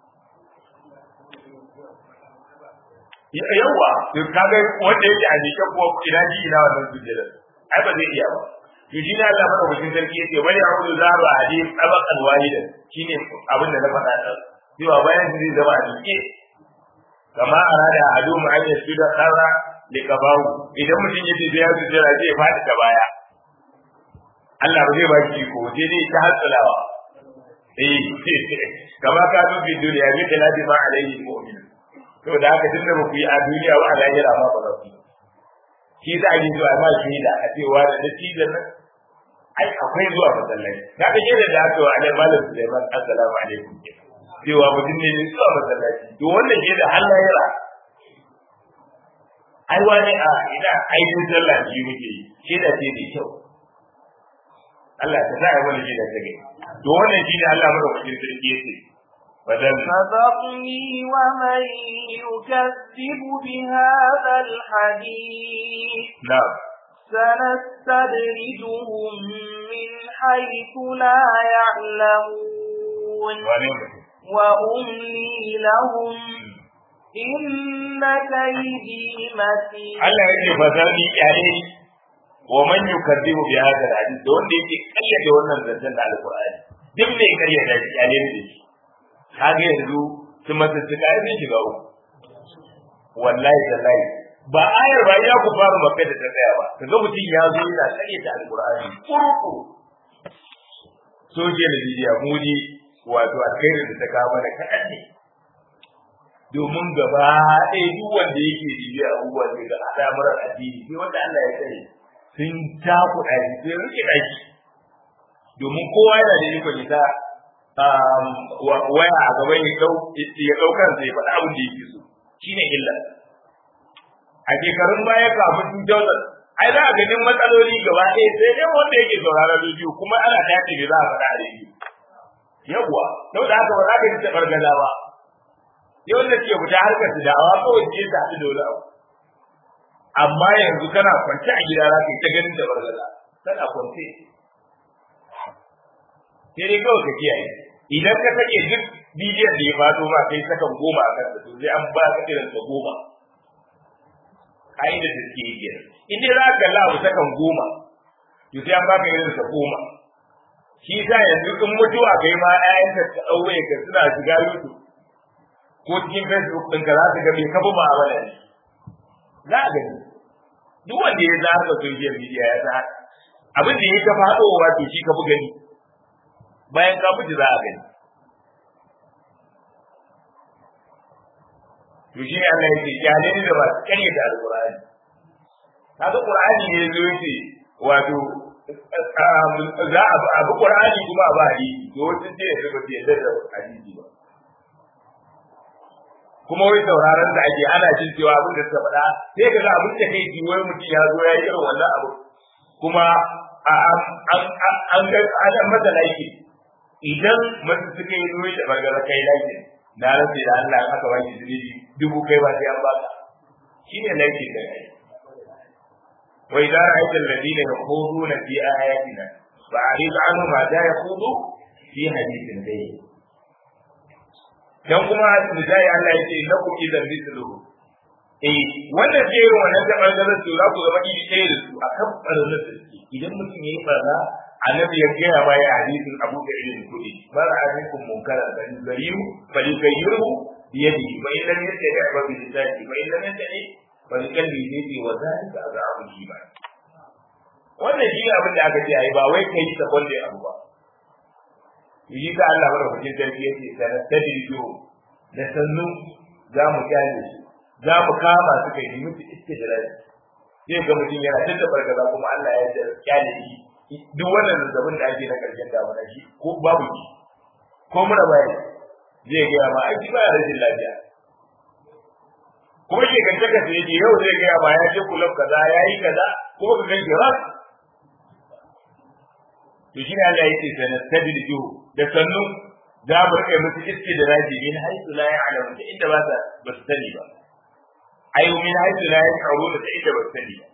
Speaker 1: yawa to kaga wanda yake a jike ko ina ji ina wannan sujjada ai ba zai iya ba to shi ne Allah maka mutum sarki yake bari a hudu zaru a hadin tabaqan walidan shine abin da na faɗa da cewa bayan zai zama a jike kama arada adu mu an yasu da kara da kabahu idan mutum yace da ya sujjada zai faɗi ta baya Allah ba zai ba shi ko sai dai ta hatsalawa eh kama ka zo bi duniya bi da ladi ma alaihi mu'min saboda haka tun da ba ku yi a duniya ba a lahira ma ba za ku yi shi za a yi zuwa ma shaida a cewa da dattijan nan ai akwai zuwa masallaci na ga shaida da aka wa alai malam Sulaiman assalamu alaikum cewa mutum ne ne zuwa masallaci to wannan shaida har lahira ai wani a ina aikin sallah shi muke yi shaida ce da kyau Allah ta sa wani shaida ta gani to wannan shine Allah madaukakin sarki yake
Speaker 2: فذرني ومن يكذب بهذا الحديث
Speaker 1: نعم
Speaker 2: سنستدرجهم من حيث لا يعلمون وأملي لهم إن كيدي متين
Speaker 1: Allah yake fazarni kyale wa man yukadibu bi hadha al-hadith da wanda yake kayyade wannan zancen da alqur'ani duk mai kayyade shi kyale ne shi kaga yanzu su masa su kai ne shiga uku wallahi wallahi ba ayar ba ya ku fara maka da tsaya ba kaga mutum ya zo yana kayyade alqur'ani kurku social media mudi wato alkhairin da ta kawo mana kaɗan ne domin gaba ɗaya duk wanda yake bibiya abubuwan daga al'amuran addini sai wanda Allah ya sani sun takuɗa shi sai rike ɗaki domin kowa yana da ikon ita waya a gaban ya ɗau ya ɗaukar sai faɗa abin da yake so shine illa a shekarun baya kafin 2000 ai za a ganin matsaloli gaba ɗaya sai dai wanda yake sauraron rediyo kuma ana tace ne za a faɗa a rediyo yawwa sau da haka ba za ka ji taɓar gaza ba yau da ke fita harkar su da'awa kawai ce ta haɗu da wani abu amma yanzu kana kwance a gida za ka yi ta ganin da bargaza kana kwance sai dai kawai ka kiyaye idan ka sake duk bidiyon da ya fado ma kai sakan goma a kansa to sai an ba ka irin sa goma ka'idar da suke yi kenan in dai za ka kalla abu sakan goma to sai an ba ka irin sa goma shi sa yanzu in mutuwa kai ma 'ya'yanka ka ɗaure ka suna shiga YouTube ko cikin facebook ɗinka za su ga mai kafa ma'amala ne za a gani duk wanda ya za ka social media ya sa abin da ya ka faɗowa to shi ka fi gani bayan ka mutu za a gani to shi ne Allah yake kyale ni da ba su kanye da alƙur'ani kaga qur'ani ne zo yace wato za a abu qur'ani kuma a ba hadisi to wajen ce ya ba ya da hadisi ba kuma wai sauraron da ake ana jin cewa abin da suka faɗa sai ka ga abin da kai ji wai mutum ya zo ya yi irin wannan abu kuma an ga an masa laifi idan masu suka yi zuwa da bargara kai laifi na rantsi da Allah aka ba shi zunubi dubu kai ba sai an baka shine laifi da kai wa idan ra'aita alladhina yakhuduna fi ayatina fa'rid anhum ma da yakhudu fi hadithin ghayr dan kuma misali Allah ya ce lakum idan mithluhu eh wannan ce irin wannan da bangaren su za ku zama iri ɗaya da su akan ɓarnar da suke idan mutum ya yi ɓarna annabi ya gaya ma ya hadisin abu da irin kuɗi mara alaikum munkara da gariyu fa yukayyiru bi yadihi fa in lam yastati fa bi lisanihi fa in lam yastati fa bi qalbihi wa zalika azabu iman wannan shi ne abin da aka ce ai ba wai kai sabon da abu ba yi ta Allah madaukakin sarki yace sanar tadrijo da sannu za mu kyale su za mu kama su kai mutu istijrari sai ga mutum yana tunda barkaza kuma Allah ya da kyale shi duk wannan zazzabin da ake na karshen damuna shi ko babu shi ko mura baya zai gaya ma aiki ba ya rashin lafiya kuma ke kance ka sai yau zai gaya ma ya je kulab kaza ya yi kaza kuma ka ganke ras to shi ne Allah ya ce sanar tadrijo da sannu za mu rike musu iske da raji min haisu la ya'lamu da inda ba ta ba su sani ba ayu min haisu la ya'lamu da inda ba su sani ba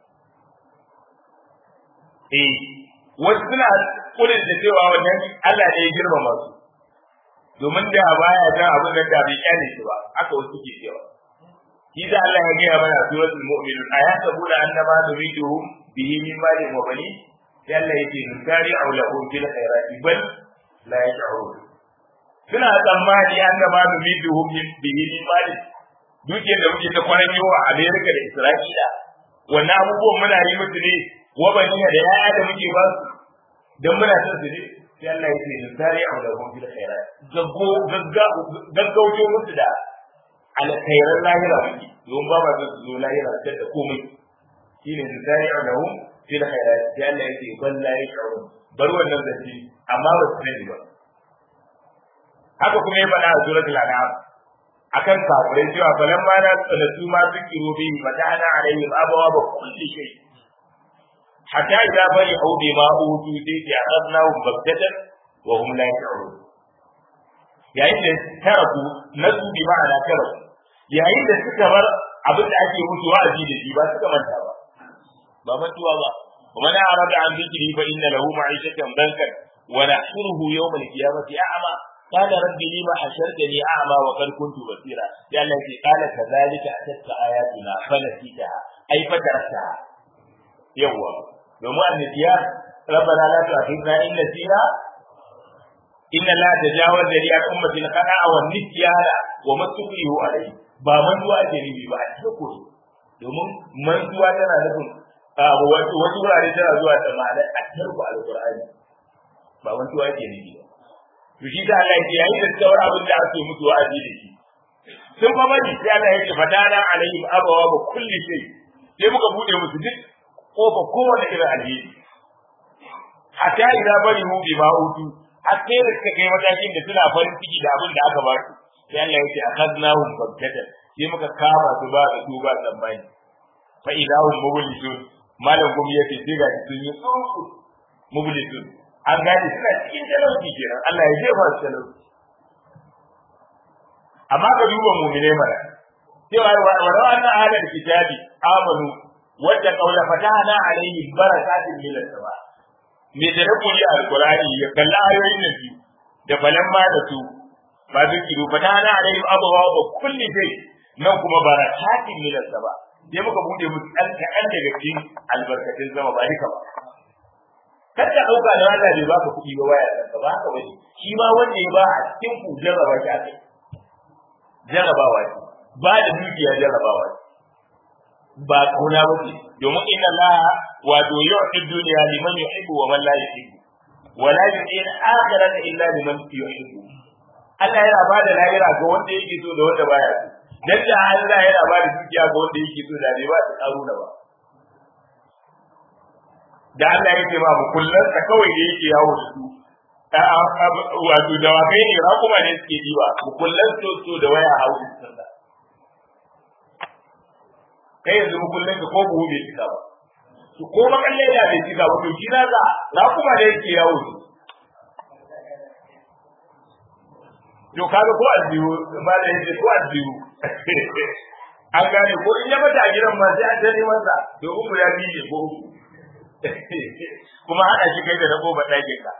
Speaker 1: eh wasu suna kudin da cewa wannan Allah ne ya girmama su domin da baya jan abin da da bai kyale shi ba haka wasu ke cewa shi da Allah ya gaya mana suratul mu'minun ayasabuna annama numiduhum bihi min malin wa banin sai Allah yake nukari aulahum fil khairati bal la yash'urun suna tsammani an da ma numiduhum bihi min mali duke da muke ta kwanan yi wa Amerika da Isra'ila wannan abubuwan muna yi musu ne wa baniya da yaya da muke ba su dan muna son su ne sai Allah ya ce nukari aulahum fil khairati gaggo gaggauto musu da alkhairan lahira muke don ba ma su zo lahira ta da komai shine su zari a lahum fil khairat sai Allah yake ban la yashurun bar wannan zance amma ba su sani ba haka kuma ya faɗa a suratul an'am akan kafirai cewa falan ma na tsanatu ma su kiro bi fatana alaihim abawa ba kulli shay hatta idza bari au bi ma utu sai ya akhadnahum baghtatan wa hum la yashurun yayin da taraku nasu bi ma'ana taraku yayin da suka bar abin da ake musu wa'azi da shi ba suka manta ba ba mantuwa ba ومن أعرض عن ذكري فإن له معيشة ضنكا ونحشره يوم القيامة أعمى قال رب لما حشرتني أعمى وقد كنت بصيرا قال التي قال كذلك أتتك آياتنا فنسيتها أي فتركتها يوم يوم النسيان ربنا لا تؤاخذنا إن نسينا إن لا تجاوز لي عن أمة الخطأ والنسيان وما تكره عليه ba mantuwa ake nufi ba a cikin kuri domin mantuwa tana nufin wasu wurare tana zuwa da ma'anar a tarku alƙur'ani ba mantuwa ake nufi ba to shi da Allah ya yi da tsawar abin da ake mutu wa'azi da shi sun fa bari sai Allah ya ce fadana alaihim abawa ba kulli shay sai muka bude musu duk kofa kowane irin alheri hatta idza bari mu bi ma utu har sai da suka kai matakin da suna farin ciki da abin da aka ba su sai Allah ya ce akhadnahum baghtatan sai muka kama su ba da su ba tsammani fa idahum mublisun malam gumi yace sai ga sun yi tsunku mublisun an gane suna cikin talauci kenan Allah ya jefa su talauci amma ka duba mu'mine mana cewa wa rawa anna ahlul kitabi amanu wadda qawla fatahna alaihim barakatin min as-sama me da rabu ne alqur'ani ya kalla ayoyin nan biyu da falan ma da su ba zikiru fatahna alaihim abwa wa kulli shay nan kuma barakatin min as-sama sai muka bude musu ɗan kaɗan daga cikin albarkatun zama ba duka ba kar ka ɗauka da Allah bai baka kuɗi ba waya ka ba haka bane shi ma wanda ya ba a cikin ku jarraba shi akai jarrabawa ce ba da dukiya jarrabawa ce ba kauna ba ce domin inna Allah wato yu'ti dunya liman yuhibbu wa man la yuhibbu wa la yu'ti al-akhirata illa liman yuhibbu Allah yana ba da lahira ga wanda yake so da wanda baya so dan da Allah yana ba da dukiya ga wanda yake so da bai ba ta karuna ba da Allah ya ce ba mu kullun ka kawai da yake yawo da su wato da wakai ne rakuma ne suke diba mu kullun so so da waya a wurin sallah kai yanzu mu kullun ka ko buhu bai cika ba to ko makalle da bai cika ba to shi na za rakuma ne yake yawo da to kaga ko aljihu ba da yake ko aljihu an gane ko in ya mata a gidan ma sai an tare masa domin guda biyu ne ko uku kuma haɗa shi kai da rabo ba ɗage ka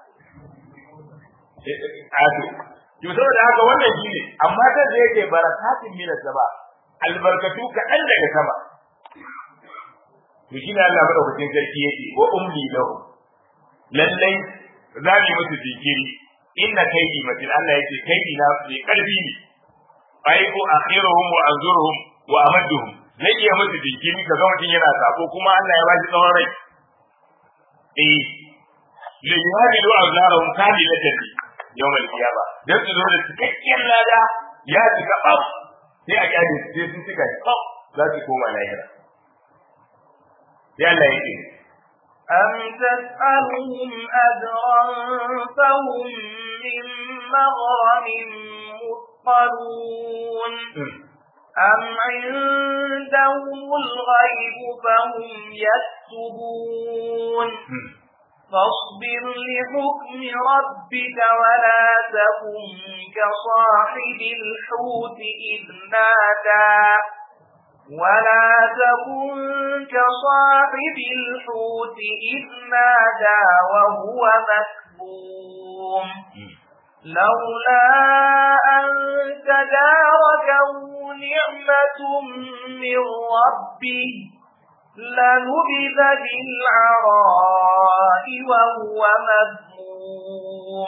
Speaker 1: ato to saboda haka wannan shi ne amma ta da yake barakatin minas sama albarkatu kaɗan daga sama to shi ne Allah madaukakin sarki yake wa umli lahu lallai za mu musu jinkiri inna kaidi matin Allah yake kaidi na mai karfi ne ai ko akhiruhum wa anzuruhum wa amadduhum zai iya musu jinkiri ka ga mutum yana sako kuma Allah ya ba shi tsawon rai eh li yuhadilu azarahum kamilatan yawm al-qiyama dan su zo da cikakken lada ya cika bab sai a kyale sai sun cika bab za su koma lahira sai Allah yake
Speaker 2: أم تسألهم أجرا فهم من مغرم مثقلون أم عندهم الغيب فهم يكتبون فاصبر لحكم ربك ولا تكن كصاحب الحوت إذ نادى ولا تكن كصاحب الحوت إذ نادى وهو مكبوم لولا أن تداركه نعمة من ربه لنبذ بالعراء وهو مذموم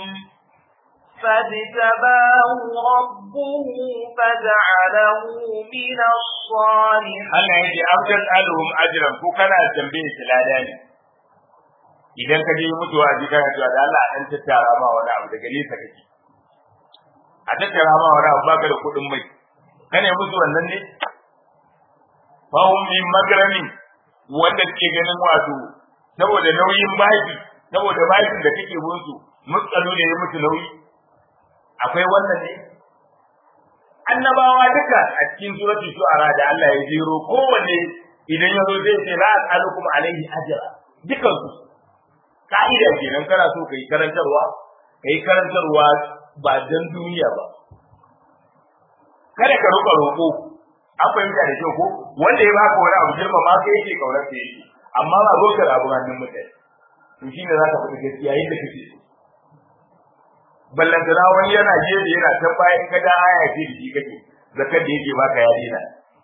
Speaker 2: فاجتباه ربه فجعله من الصالحين
Speaker 1: Allah yake abdan alhum ajran ko kana tambaye shi lada ne idan ka je mutuwa a jikin cewa da Allah an tattara ma wani abu daga nesa kake a tattara ma wani abu baka da kuɗin mai kana musu wannan ne fahum min magramin wanda suke ganin wato saboda nauyin baki saboda bakin da kake musu mutsalu ne ya mutu nauyi akwai wannan ne annabawa duka a cikin suratul shu'ara da Allah ya jero kowanne idan ya zo zai ce la as'alukum alaihi ajra dukan su ka'ida kenan kana so kai karantarwa kai karantarwa ba dan duniya ba kada ka roƙa roƙo an fahimta da kyau ko wanda ya baka wani abu girma ma sai yake kaunar sa yake amma ba zo ka rabu hannun mutane to shine za ka faɗi gaskiya yadda kake so ballantana wani yana gefe yana can bayan ka da aya ce da shi kake zakar da yake baka ya dina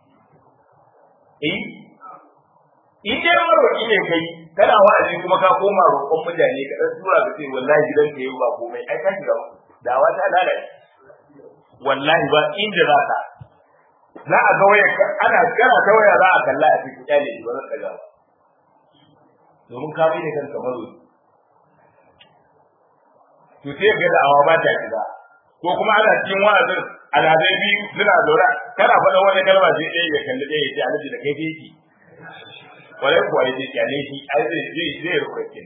Speaker 1: eh in dai maroƙi ne kai kana wa'azi kuma ka koma roƙon mutane ka dan tura ka ce wallahi gidan ka yau ba komai ai ka shiga dawa ta lalace wallahi ba inda za ka za a ga waya ana kana ta waya za a kalla a cikin kyale ba zan daga ba domin ka bi da kanka maroƙi to sai ga da'awa ba ta shiga ko kuma ana cikin wa'azin alhazai biyu suna zaura kana faɗa wani kalma sai ɗaya ya kalli ɗaya ya ce alhaji da kai yake kwarai kuwa ya ce kyale shi ai zai zai zai rukwake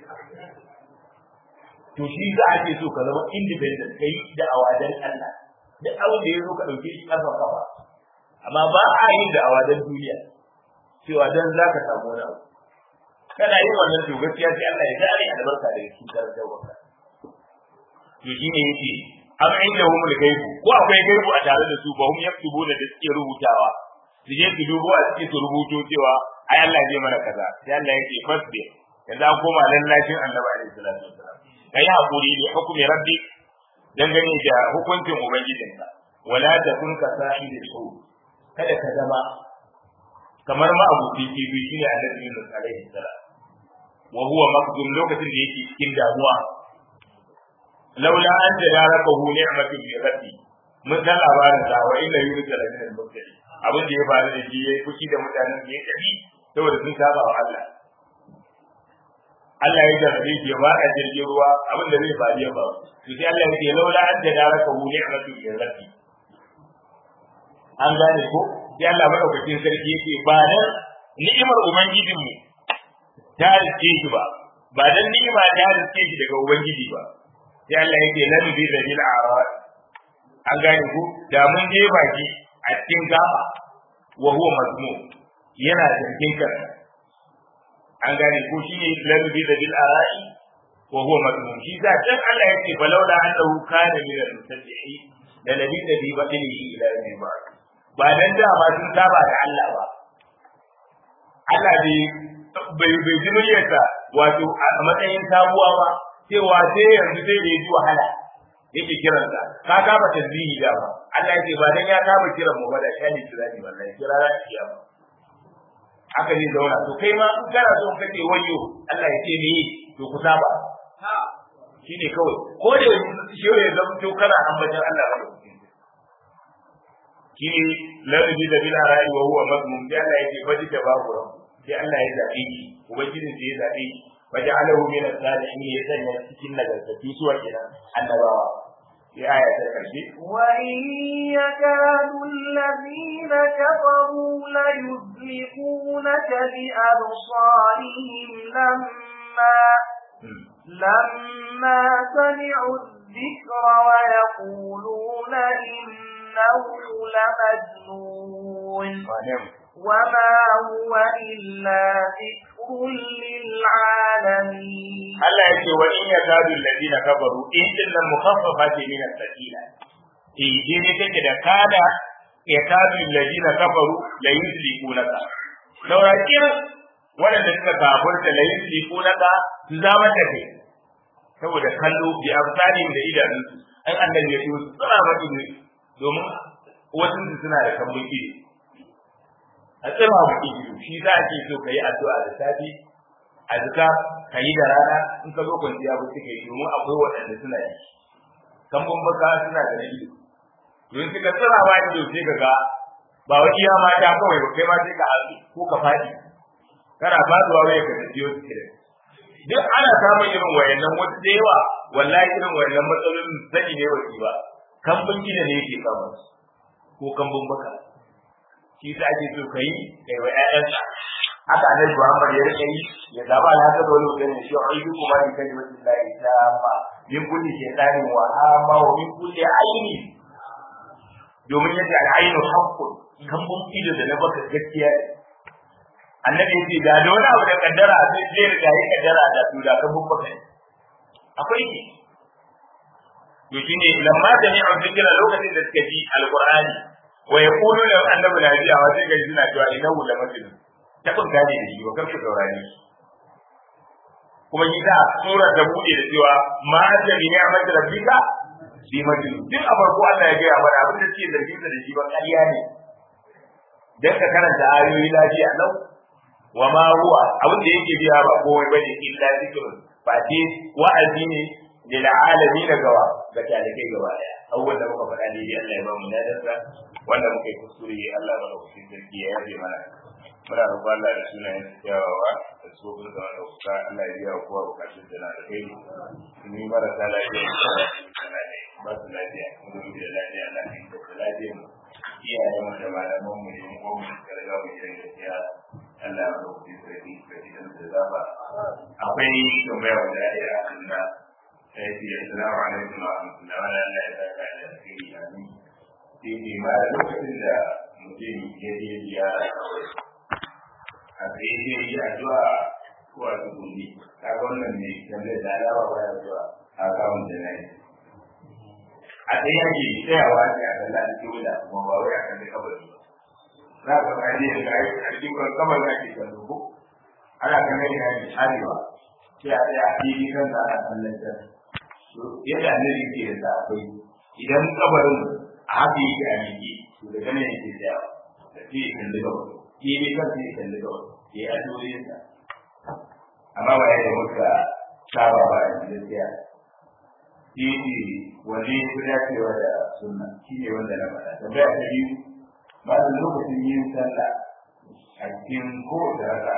Speaker 1: to shi za a ce so ka zama independent kai da'awa dan Allah duk abin da ya zo ka ɗauke shi ƙafa ƙafa amma ba a yin da'awa dan duniya cewa dan za ka samu wani abu kana yin wannan to gaskiya sai Allah ya gane albarka da shi karantarwa to shine yake am inda hum al-gaibu ko akwai gaibu a tare da su ba hum yaktubuna da suke rubutawa su je su dubo a cikin su rubuto cewa ai Allah zai mana kaza sai Allah yake fasbi yanzu an koma lallashin Annabi alaihi salatu wasalam kai hakuri da hukumi rabbi dangane da hukuncin ubangijinka wala takun ka sahibi su kada ka zama kamar ma abu fifi shine Annabi Yunus alaihi salam wa huwa makdum lokacin da yake cikin damuwa laula an tadarakahu ni'matun min rabbi mun san labarin da wa inna yunus la min al-mursalin abin da ya faru da shi yayi fushi da mutanen da ya tafi saboda sun saba wa Allah Allah ya jarrabe shi ya bada jirgin ruwa abin da zai faru ya faru to sai Allah ya ce laula an tadarakahu ni'matun min rabbi an gane ko sai Allah madaukakin sarki yake ba dan ni'imar ubangijinmu ta riske shi ba ba dan ni'ima ta riske shi daga ubangiji ba sai Allah yake lan bi da bil arad an gane ku da mun je baki a cikin gaba wa huwa mazmum yana zargin ka an gane ku shine lan bi da bil arad wa huwa mazmum shi da dan Allah yake balawla annahu kana min al-musabbihi da nabi da bi batilihi ila yawmi ba'd ba dan da ba sun saba da Allah ba Allah bai bai bai jiniyarsa wato a matsayin sabuwa ba cewa sai yanzu sai da ji wahala yake kiran sa ka kama tasbihi da ba Allah yake ba dan ya kama kiran mu ba da shani kirani wallahi kira ra shi ba haka ne zauna to kai ma in kana so kace wayo Allah ya ce me to ku saba shine kawai ko da shi ya zama to kana ambatan Allah ba shi larabi da bil arai wa huwa mazmum sai Allah yake baji da babu sai Allah ya zabe shi ubangijin sai ya zabe shi وجعله من الصالحين يسنى cikin nagartattu suwa kenan annabawa ya aya ta karshe
Speaker 2: وإن يكاد الذين كفروا ليزلقونك بأبصارهم لما لما سمعوا الذكر ويقولون إنه لمجنون وما هو إلا ذكر للعالمين
Speaker 1: Allah yake wa in yakadu alladhina kafaru in dinnan mukhaffafa ce min as-sakina eh dai ne take da kada yakadu alladhina kafaru la yuslikunaka saurakin waɗanda suka kafurta la yuslikunaka su zama da kai saboda kallo bi amsalin da idanunsu an annabi ya yi suna maki domin wasu suna da kambun ido a tsima mu ido shi za a ce so ka yi addu'a da safi a duka ka yi da rana in ka zo kwanciya ba suka yi domin akwai waɗanda suna yi kambun baka suna da na ido don suka tsira ma ido sai ka ga ba wa iya mata kawai ba kai ma sai ka haɗu ko ka faɗi kana faduwa wai ka tafi yau suke duk ana samun irin wayannan wasu da yawa wallahi irin wayannan matsalolin sani ne wasi ba kambun gida ne yake kama su ko kambun baka shi sa ake so kai kai wa ƴaƴansa haka annabi Muhammad ya rike yi ya zaba na haka dole mutum ne shi ayyuku kuma in kaji wajen lahi ta ma min kulli shaytanin wa hama wa min kulli aini domin yace al-ainu haqqun kambun ido da na baka gaskiya ne annabi yace da da wani abu da kaddara sai zai riga yi kaddara da su da kambun baka ne akwai ne to shine lamma da ni an fikira lokacin da suka ji alqur'ani wa yaqulu la annabi la biya wa sai ga suna cewa innahu la majnun ta kun gane da shi wa karku saurare shi kuma yi da sura da bude da cewa ma anta bi ni'mati rabbika bi majnun duk a farko Allah ya gaya mana abin da ke zargin da shi ba ƙarya ne dan ka karanta ayoyi lafiya lau wa ma huwa abin da yake biya ba komai bane illa zikrun ba ce wa'azi ne lil alamin gawa ga talibai gaba daya abubuwan da muka faɗa ne Allah ya ba mu dadarsa wanda muka yi kuskure Allah ba da kusurin sarki ya yaje mana muna roƙon Allah da sunayen kyawawa da tsofin da wanda kuka Allah ya biya kowa bukatun da na da kai ni marasa lafiya da ba su lafiya mu da lafiya Allah ya da lafiya mu iyayen mu da malaman mu ne mu mu da riga mu da gaskiya Allah ya ba ku sarki da gidan da zaba akwai tambaya da ya Allah sai ya assalamu alaikum wa rahmatullahi wa barakatuh Allah ya saka da alheri amin sai ma lokacin da mutum ya je ziyara a sai ya yi addu'a ko a tsuguni kaga wannan ne tambayar da alawa baya zuwa a kawun da na yi a sai yake tsayawa ne a kan lalata wula kuma ba wai a kan da kabari za ka ga ne da ai a cikin kan kamar da ke kan dubu ana kan ne ya yi arewa sai a tsaya a cikin kan da ana kallon ta yadda annabi ke da akwai idan kabarin a haka yake a miƙe to daga nan yake tsayawa da sai ya kalli gaba shi ne kan sai ya kalli gaba ya yi addu'o'insa amma ba ya da muka saba ba a gaskiya shi ne wanda ya fi dacewa da sunna shi ne wanda na faɗa tambaya ta biyu ba da lokacin yin sallah a cikin kowace raka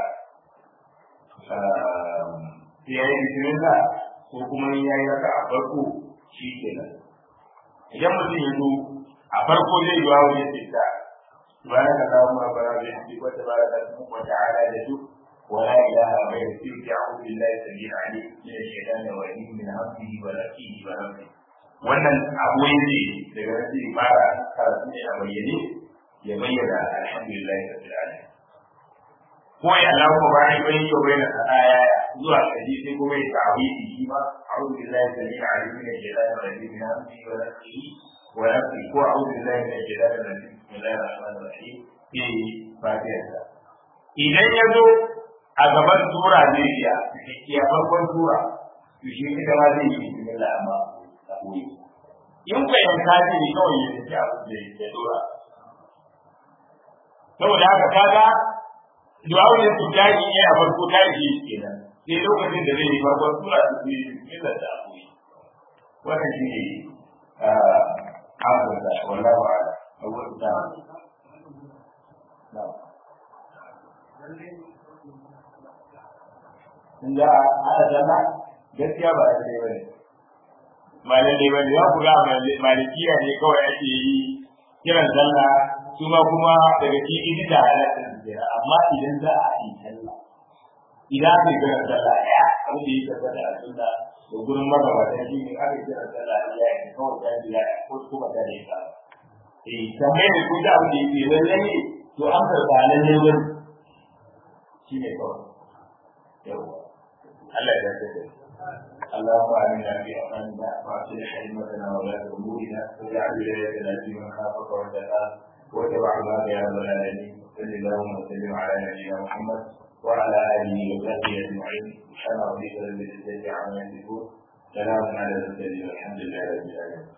Speaker 1: sai ya yi bismillah ko kuma ya yi raka a farko shi kenan idan mutum ya zo a farko zai yi wawo ya ce ta سبحانك اللهم ربنا وبحمدك وتبارك اسمك وتعالى جدك ولا اله غيرك اعوذ بالله السميع العليم من الشيطان الرجيم من همزه ونفسه ونفسه wannan abu ne daga nan sai fara karatu ne a bayyane ya bayyana alhamdulillah rabbil alamin ko ya Allah ko ba ni bai yo bayyana aya zuwa kaji sai kuma ya ta'awidi shi ma a'udhu billahi samil alim min ash-shaytanir rajim min hamzihi wa nafsihi wa nafsihi ko a'udhu billahi min ash-shaytanir rajim bismillahir rahmanir rahim fi fatiha idan ya zo a gaban sura ne ya ya farkon sura to shi ita ma zai yi bismillah amma a koyi in ka yanka ne kawai ya tafi abu da ya dora saboda haka kaga du'a'ul tijari ne a farko ta yi kenan sai lokacin da zai yi farkon sura ta yi bismillah da koyi wannan shi ne amsa wallahu a'lam awwal ta na'am in za a haɗa sallah gaskiya ba lalle ba ne ba lalle ba ne za ku ga malikiya ne kawai ake yi kiran sallah su ma kuma daga cikin da halatta su jira amma idan za a yi sallah idan aka yi kiran sallah ya abu da ya tabbata a sunna da gurin magabatan shi ne aka yi kiran sallah ya yi kawai ta jira ko kuma ta yi ka eh tambayar da kun da abu da yake lalle ne to an karɓa lalle wani shi ne kawai yawwa Allah ya dace da اللهم آمنا في أوطاننا وأصلح أئمتنا ولاة أمورنا واجعل ولايتنا في من خافك واتقاك واتبع الله يا رب العالمين صل اللهم وسلم على نبينا محمد وعلى آله وصحبه أجمعين سبحان ربك رب العزة عما يصفون سلام على المرسلين والحمد لله رب العالمين